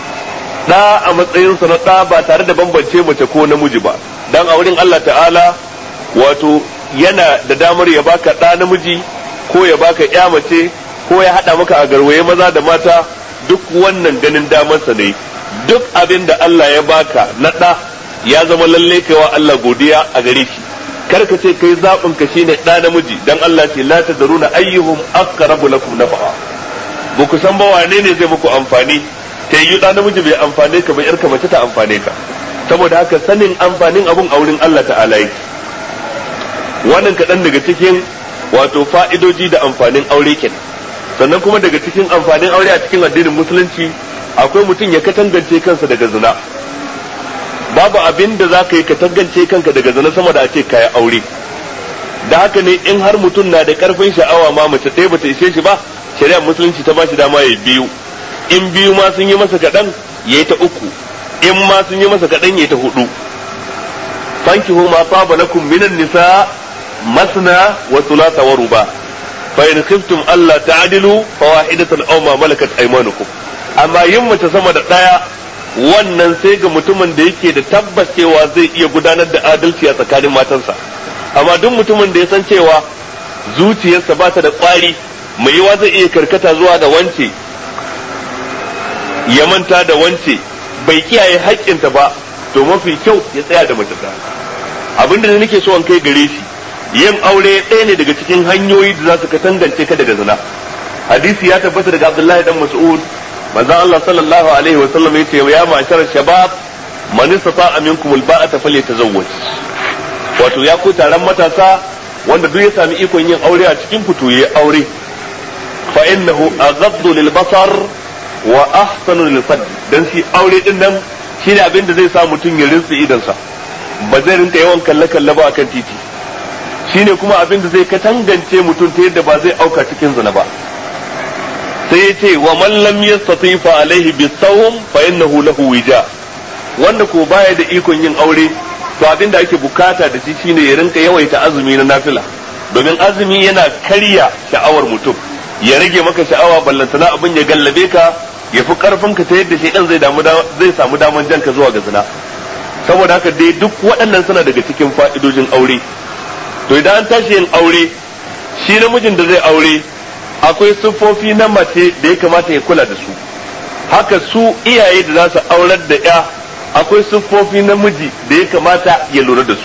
ɗa a matsayinsa na ɗa ba tare da bambance mace ko namiji ba dan a wurin Allah ta'ala wato yana da damar ya baka ɗa namiji ko ya baka ya mace ko ya haɗa maka a garwaye maza da mata duk wannan ganin damarsa ne duk abin da Allah ya baka na ɗa ya zama lalle kaiwa Allah godiya a gare shi kar ka ce kai zaɓin ka shine ɗa namiji dan Allah ce la tadruna ayyuhum aqrabu lakum nafa'a ba ku san ba wane ne zai muku amfani ta yi ɗa namiji bai amfane ka ba yarka mace ta amfane ka saboda haka sanin amfanin abun a wurin Allah ta'ala yake wannan kaɗan daga cikin wato fa'idoji da amfanin aure kenan sannan kuma daga cikin amfanin aure a cikin addinin musulunci akwai mutum ya katangance kansa daga zina babu abin da za ka yi katangance kanka daga zina sama da a ce kaya aure da haka ne in har mutum na da karfin sha'awa ma mace ɗaya bata ishe shi ba shari'ar musulunci ta ba shi dama ya biyu in biyu ma sun yi masa kaɗan ya yi ta uku in ma sun yi masa kaɗan ya yi ta hudu fankihu ma saba lakum minan nisa masna wa thulatha wa ruba fa in khiftum alla ta'dilu fa wahidatan aw ma malakat aymanukum amma yin mace sama da daya wannan sai ga mutumin da yake da tabbas cewa zai iya gudanar da adalci a tsakanin matansa amma duk mutumin da ya san cewa zuciyarsa ba ta da kwari mai yiwa zai iya karkata zuwa ga wance ya manta da wance bai kiyaye haƙƙinta ba to mafi kyau ya tsaya da mace abinda da nake so an kai gare shi yin aure ɗaya ne daga cikin hanyoyi da za su katangance ka daga zina hadisi ya tabbata daga abdullahi dan mas'ud manzon Allah sallallahu alaihi wa sallam yace ya ma'ashar shabab man istata'a minkum alba'ata falyatazawwaj wato ya ku taron matasa wanda duk ya sami ikon yin aure a cikin ku to yayi aure fa innahu aghaddu lil basar wa ahsanu lil fad dan shi aure din nan shine abin da zai sa mutum ya rinsa idansa ba zai rinka yawan kalle kalle ba akan titi shine kuma abin da zai katangance mutum ta yadda ba zai auka cikin zina ba sai ya ce wa man lam yastati fa alaihi bisawm fa innahu lahu wija wanda ko baya da ikon yin aure to abin da ake bukata da shi shine ya rinka yawaita azumi na nafila domin azumi yana karya sha'awar mutum ya rage maka sha'awa ballantana abin ya gallabe ka ya fi karfin ka ta yadda shaidan zai damu zai samu daman janka zuwa ga zina saboda haka dai duk waɗannan suna daga cikin fa'idojin aure to idan an tashi yin aure shi namijin da zai aure akwai siffofi na mace da ya kamata ya kula da su haka su iyaye da za su aurar da ya akwai siffofi na miji da ya kamata ya lura da su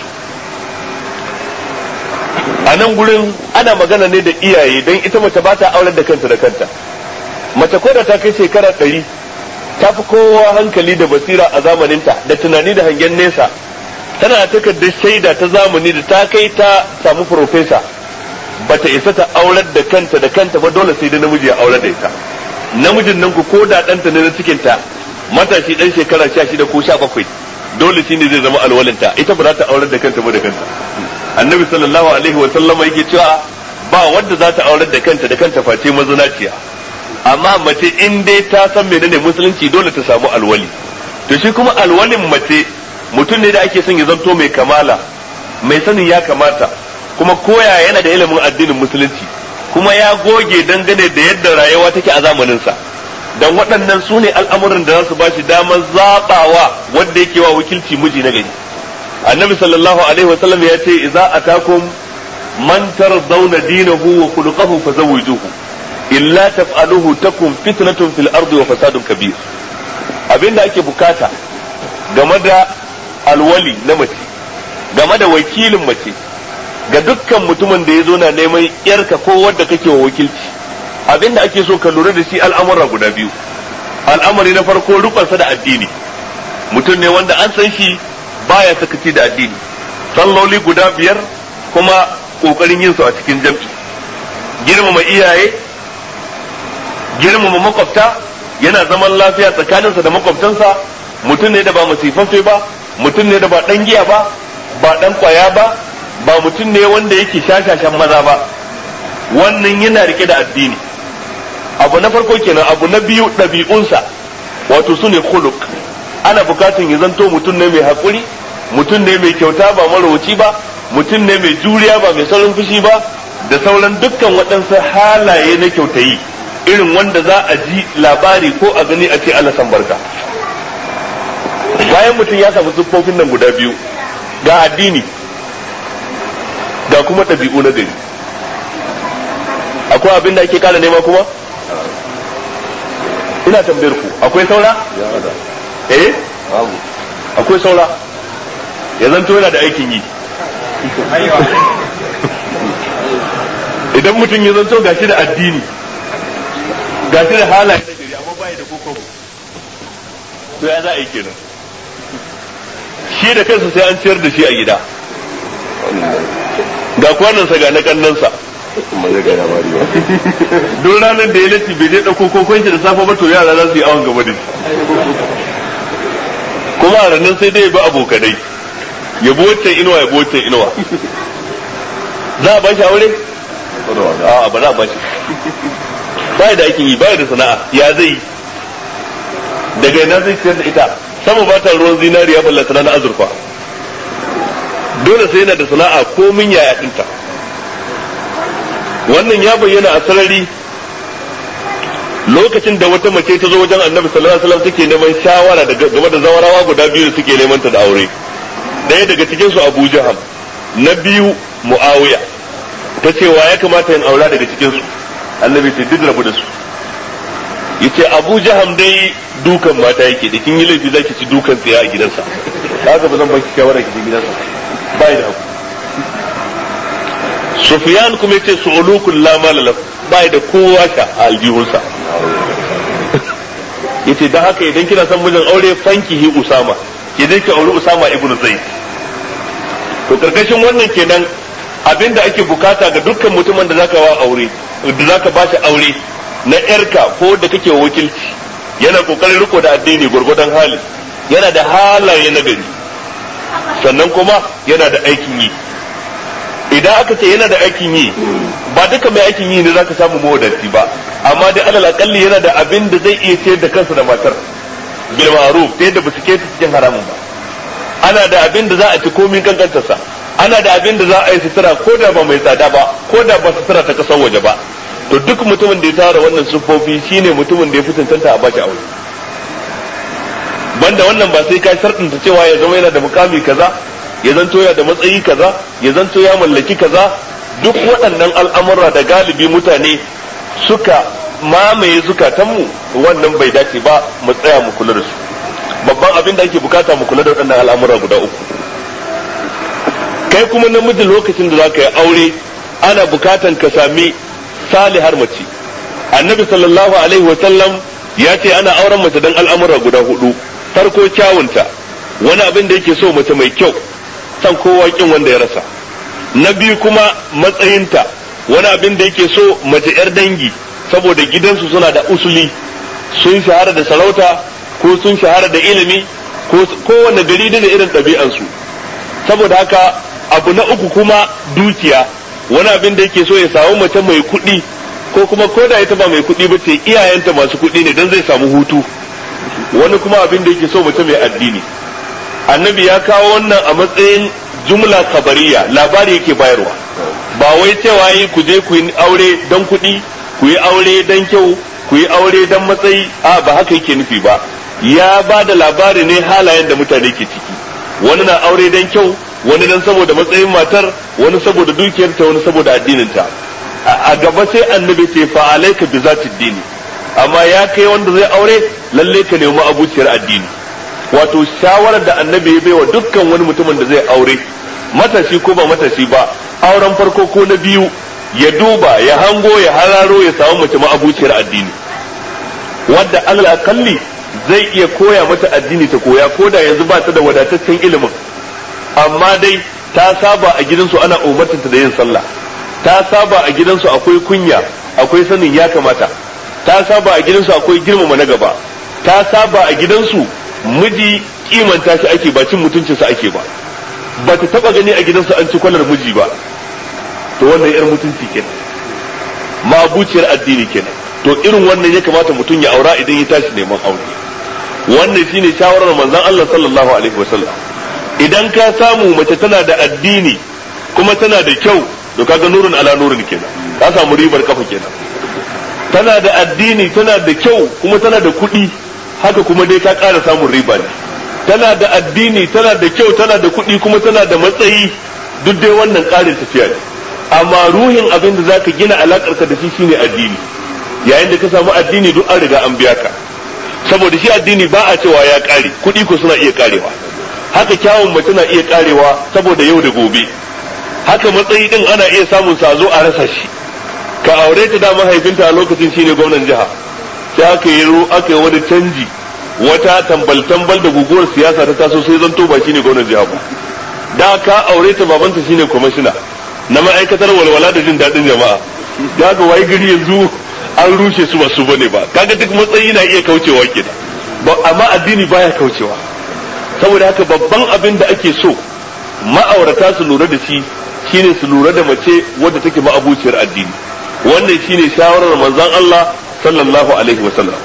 a nan gurin ana magana ne da iyaye don ita mace ba ta aurar da kanta da kanta mace ko da ta kai shekara ɗari ta fi kowa hankali da basira a zamaninta da tunani da hangen nesa tana da takardar shaida ta zamani da ta kai ta samu profesa bata isa ta aurar da kanta da kanta ba dole sai da namiji ya aurar da ita namijin nan ku ko da ɗanta ne na cikinta matashi ɗan shekara sha shida ko sha bakwai dole shi ne zai zama alwalinta ita ba za ta aurar da kanta ba da kanta annabi sallallahu alaihi wa sallama yake cewa ba wanda za ta aurar da kanta da kanta face mazinaciya amma mace in dai ta san menene musulunci dole ta samu alwali to shi kuma alwalin mace mutum ne da ake son ya zanto mai kamala mai sanin ya kamata kuma koya yana da ilimin addinin musulunci kuma ya goge dangane da yadda rayuwa take a zamaninsa dan waɗannan su ne al'amuran da za su ba shi damar zaɓawa wanda yake wa wakilci miji na gari annabi sallallahu alaihi wasallam ya ce idza atakum man tardawna dinahu wa khuluquhu fazawwijuhu illa taf'aluhu takun fitnatun fil ardi wa fasadun kabir abinda ake bukata game da alwali na mace game da wakilin mace ga dukkan mutumin da ya zo na neman yarka ko wadda kake wa wakilci abinda ake so ka lura da shi al'amura guda biyu al'amari na farko rukunsa da addini mutum ne wanda an san shi baya sakaci da addini salloli guda biyar kuma kokarin yin su a cikin jam'i girmama iyaye girmama makwabta yana zaman lafiya tsakaninsa da makwabtansa mutum ne da ba masifaffe ba mutum ne da ba dan giya ba ba dan kwaya ba ba mutum ne wanda yake shashashan maza ba wannan yana rike da addini abu na farko kenan abu na biyu ɗabi'unsa wato su ne khuluq ana bukatun ya zanto mutum ne mai haƙuri mutum ne mai kyauta ba marauci ba mutum ne mai juriya ba mai saurin fushi ba da sauran dukkan waɗansu halaye na kyautayi irin wanda za a ji labari ko a gani a ce Allah san barka bayan mutum ya samu siffofin nan guda biyu ga addini ga kuma ɗabi'u na gari akwai abin da ake kara nema kuma ina tambayar ku akwai saura eh akwai saura ya zanto yana da aikin yi idan mutum ya zanto gashi da addini gashi da halaye na gari amma bai da kokobo to ya za a yi kenan shi da kansa sai an ciyar da shi a gida ga kwanansa ga na kannansa don ranar da ya lati bai je ɗauko kokon shi da safe ba to yara za su yi awon gaba da shi kuma a ranar sai dai ya bi abokanai ya bi waccan inuwa ya bi waccan inuwa za a ba shi aure? a ba za a ba shi ba da aikin yi ba da sana'a ya zai daga ina zai ciyar da ita sama ba ta ruwan zinariya ballata na azurfa dole sai yana da sana'a komin yaya ɗinta wannan ya bayyana a sarari lokacin da wata mace ta zo wajen annabi sallallahu alaihi wasallam take neman shawara daga game da zawarawa guda biyu da suke neman ta da aure ɗaya daga cikin su Abu Jaham na biyu Muawiya ta ce wa ya kamata in aura daga cikin su annabi sai duk rabu da su yace Abu Jaham dai dukan mata yake da kin yi laifi zaki ci dukan tsiya a gidansa haka ba zan baki shawara ki gidansa bai da haku Sufyan kuma yace su'ulukul la mala bai da kowa sha a aljihunsa yace dan haka idan kina son mijin aure fankihi Usama idan ki auri Usama ibn Zaid to karkashin wannan kenan abinda ake bukata ga dukkan mutumin da zaka wa aure da zaka ba shi aure na yarka ko da kake wakilci yana kokarin riko da addini gurgudan hali yana da halaye na gari sannan kuma yana da aikin yi idan aka ce yana da aikin yi ba duka mai aikin yi ne zaka samu mawadaci ba amma dai alal akalli yana da abin da zai iya ciyar da kansa da matar bil ma'ruf ta yadda ba su keta cikin haramun ba ana da abin da za a ci komin kankantarsa ana da abin da za a yi sutura ko da ba mai tsada ba ko da ba sutura ta kasar waje ba to duk mutumin da ya tara wannan siffofi shine mutumin da ya fi tantanta a bashi aure banda wannan ba sai ka sharɗinta cewa ya zama yana da mukami kaza ya zanto ya da matsayi kaza ya zanto ya mallaki kaza duk waɗannan al'amura da galibi mutane suka mamaye zukatanmu wannan bai dace ba mu tsaya mu kula da su babban abin da ake bukata mu kula da waɗannan al'amura guda uku kai kuma namiji lokacin da za ka yi aure ana bukatan ka sami salihar mace annabi sallallahu alaihi wasallam ya ce ana auren mace don al'amura guda hudu farko kyawunta wani abin da yake so mace mai kyau san kowa kin wanda ya rasa na biyu kuma matsayinta wani abin da yake so mace yar dangi saboda gidansu suna da usuli sun shahara da sarauta ko sun shahara da ilimi ko kowane gari da irin ɗabi'ansu saboda haka abu na uku kuma dukiya wani abin da yake so ya samu mace mai kuɗi ko kuma ko da ita ba mai kuɗi ba ce iyayenta masu kuɗi ne don zai samu hutu wani kuma abin da yake so mace mai addini annabi ya kawo wannan a matsayin jumla kabariya labari yake bayarwa ba wai cewa yi ku je ku yi aure don kuɗi ku yi aure don kyau ku yi aure don matsayi a ba haka yake nufi ba ya ba da labari ne halayen da mutane ke ciki wani na aure don kyau wani dan saboda matsayin matar wani saboda dukiyarta wani saboda addininta a gaba sai annabi ce fa alayka bi zati dini amma ya kai wanda zai aure lalle ka nemi abuciyar addini wato shawarar da annabi ya baiwa dukkan wani mutumin da zai aure matashi ko ba matashi ba auren farko ko na biyu ya duba ya hango ya hararo ya samu mace ma'abuciyar addini wadda alal akalli zai iya koya mata addini ta koya ko da yanzu ba ta da wadataccen ilimin amma dai ta saba a gidansu ana umartanta da yin sallah ta saba a gidansu akwai kunya akwai sanin ya kamata ta saba a gidansu akwai girmama na gaba ta saba a gidansu miji kimanta shi ake ba cin mutuncinsa ake ba ba ta taba gani a gidansu an ci kwalar miji ba to wannan yar mutunci kenan mabuciyar addini kenan to irin wannan ya kamata mutum ya aura idan ya tashi neman aure wannan shine shawarar manzon Allah sallallahu alaihi wasallam idan ka samu mace tana da addini kuma tana da kyau to kaga nurun ala nurun kenan ka samu ribar kafa kenan tana da addini tana da kyau kuma tana da kuɗi haka kuma dai ka ƙara samun riba ne tana da addini tana da kyau tana da kuɗi kuma tana da matsayi duk dai wannan ƙarin tafiya ne amma ruhin abin da zaka gina alakar ka da shi shine addini yayin da ka samu addini duk an riga an biya ka saboda shi addini ba a cewa ya ƙare kuɗi ko suna iya ƙarewa haka kyawun mace na iya ƙarewa saboda yau da gobe haka matsayi din ana iya samun sa zo a rasa shi ka aure ta da mahaifinta a lokacin shine gwamnan jiha sai aka yi aka yi wani canji wata tambal tambal da guguwar siyasa ta taso sai zanto ba shine gwamnan jiha ba da ka aure ta babanta shine kwamishina na ma'aikatar walwala da jin daɗin jama'a da ga wai gari yanzu an rushe su ba su bane ba kaga duk matsayi na iya kaucewa kenan amma addini baya kaucewa saboda haka babban abin da ake so ma'aurata su lura da shi shine su lura da mace wadda take ma'abuciyar addini wannan shine shawarar manzon Allah sallallahu alaihi wasallam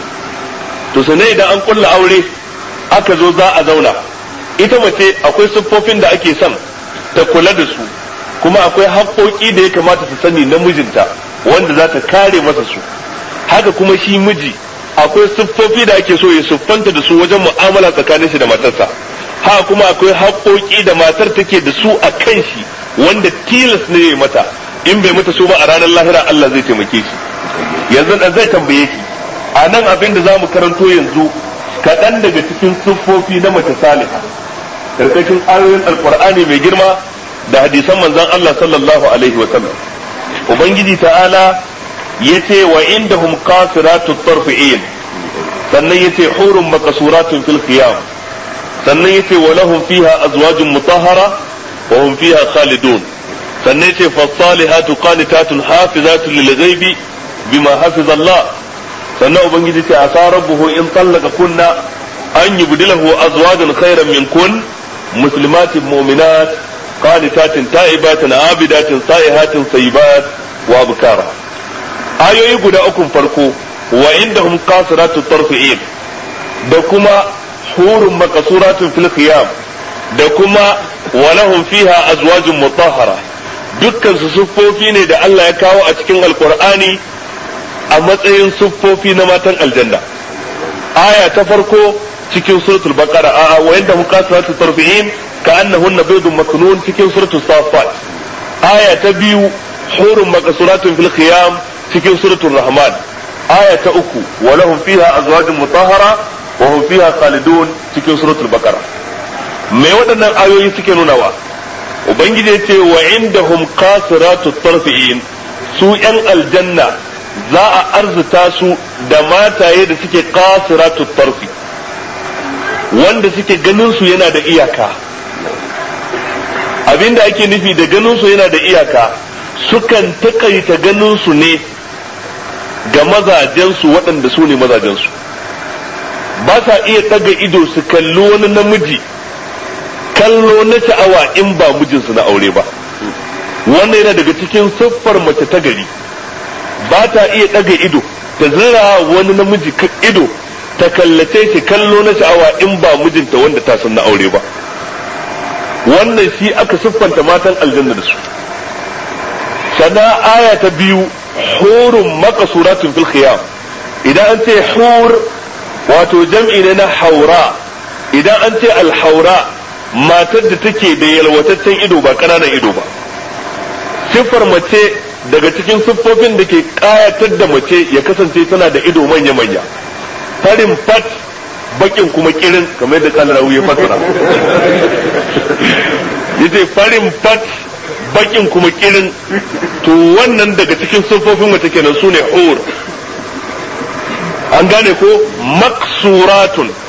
to sannan idan an kulla aure aka zo za a zauna ita mace akwai siffofin da ake son ta kula da su kuma akwai haƙoƙi da ya kamata ta sani na mijinta wanda za ta kare masa su haka kuma shi miji akwai siffofi da ake so ya siffanta da su wajen mu'amala tsakanin shi da matarsa haka kuma akwai haƙoƙi da matar take da su a kan shi wanda tilas ne ya mata in bai mata su ba a ranar lahira Allah zai taimake shi yanzu dan zai tambaye ki a nan abin da za mu karanto yanzu kaɗan daga cikin siffofi na mace saliha karkashin ayoyin alkur'ani mai girma da hadisan manzon Allah sallallahu alaihi wa sallam ubangiji ta'ala yace wa indahum qasiratu tarfi'in sannan yace hurun maqsuratun fil khiyam sannan yace wa lahum fiha azwajun mutahhara wa hum fiha khalidun sannan yace fasalihatu qanitatun hafizatun lil ghaibi bima hafiza Allah sannan ubangiji ce asa rabbuhu in tallaka kunna an yubdilahu azwajan khairan min kun muslimatin mu'minat qanitatin ta'ibatin abidatin sa'ihatin sayyibat wa abkara ayoyi guda ukun farko wa indahum qasiratu tarfi'in da kuma hurun maqsuratun fil khiyam da kuma wa lahum fiha azwajun mutahhara dukkan su siffofi ne da Allah ya kawo a cikin alqur'ani a matsayin siffofi na matan aljanna aya ta farko cikin suratul baqara a wa inda muqasiratu tarfi'in ka annahunna baydun maknun cikin suratul safat aya ta biyu hurun maqsuratun fil khiyam cikin suratul rahman aya ta uku wa lahum fiha azwajun mutahhara wa hum fiha khalidun cikin suratul baqara me waɗannan ayoyi suke nunawa ubangiji ya ce wa indahum qasiratu tarfi'in su yan aljanna za a arzuta su da mataye da suke qasiratu tarfi wanda suke ganin su yana da iyaka abinda ake nufi da ganin su yana da iyaka sukan takaita ganin su ne ga mazajensu waɗanda su ne mazajensu ba sa iya ɗaga ido su kalli wani namiji kallo na sha'awa in ba mijinsu na aure ba wannan yana daga cikin siffar mace ta gari ba ta iya ɗaga ido ta zira wani namiji ido ta kallace shi kallo na sha'awa in ba mijinta wanda ta san na aure ba wannan shi aka siffanta matan aljanna da su sana aya ta biyu hurun makasuratun fil khiyam idan an ce hur wato jam'i ne na haura idan an ce alhaura matar da take da yalwataccen ido ba ƙananan ido ba siffar mace daga cikin siffofin da ke ƙayatar da mace ya kasance tana da ido manya-manya farin fat bakin kuma kirin kamar yadda kalar ya fasara yace farin fat bakin kuma kirin to wannan daga cikin siffofin mace kenan sune hur an gane ko maksuratun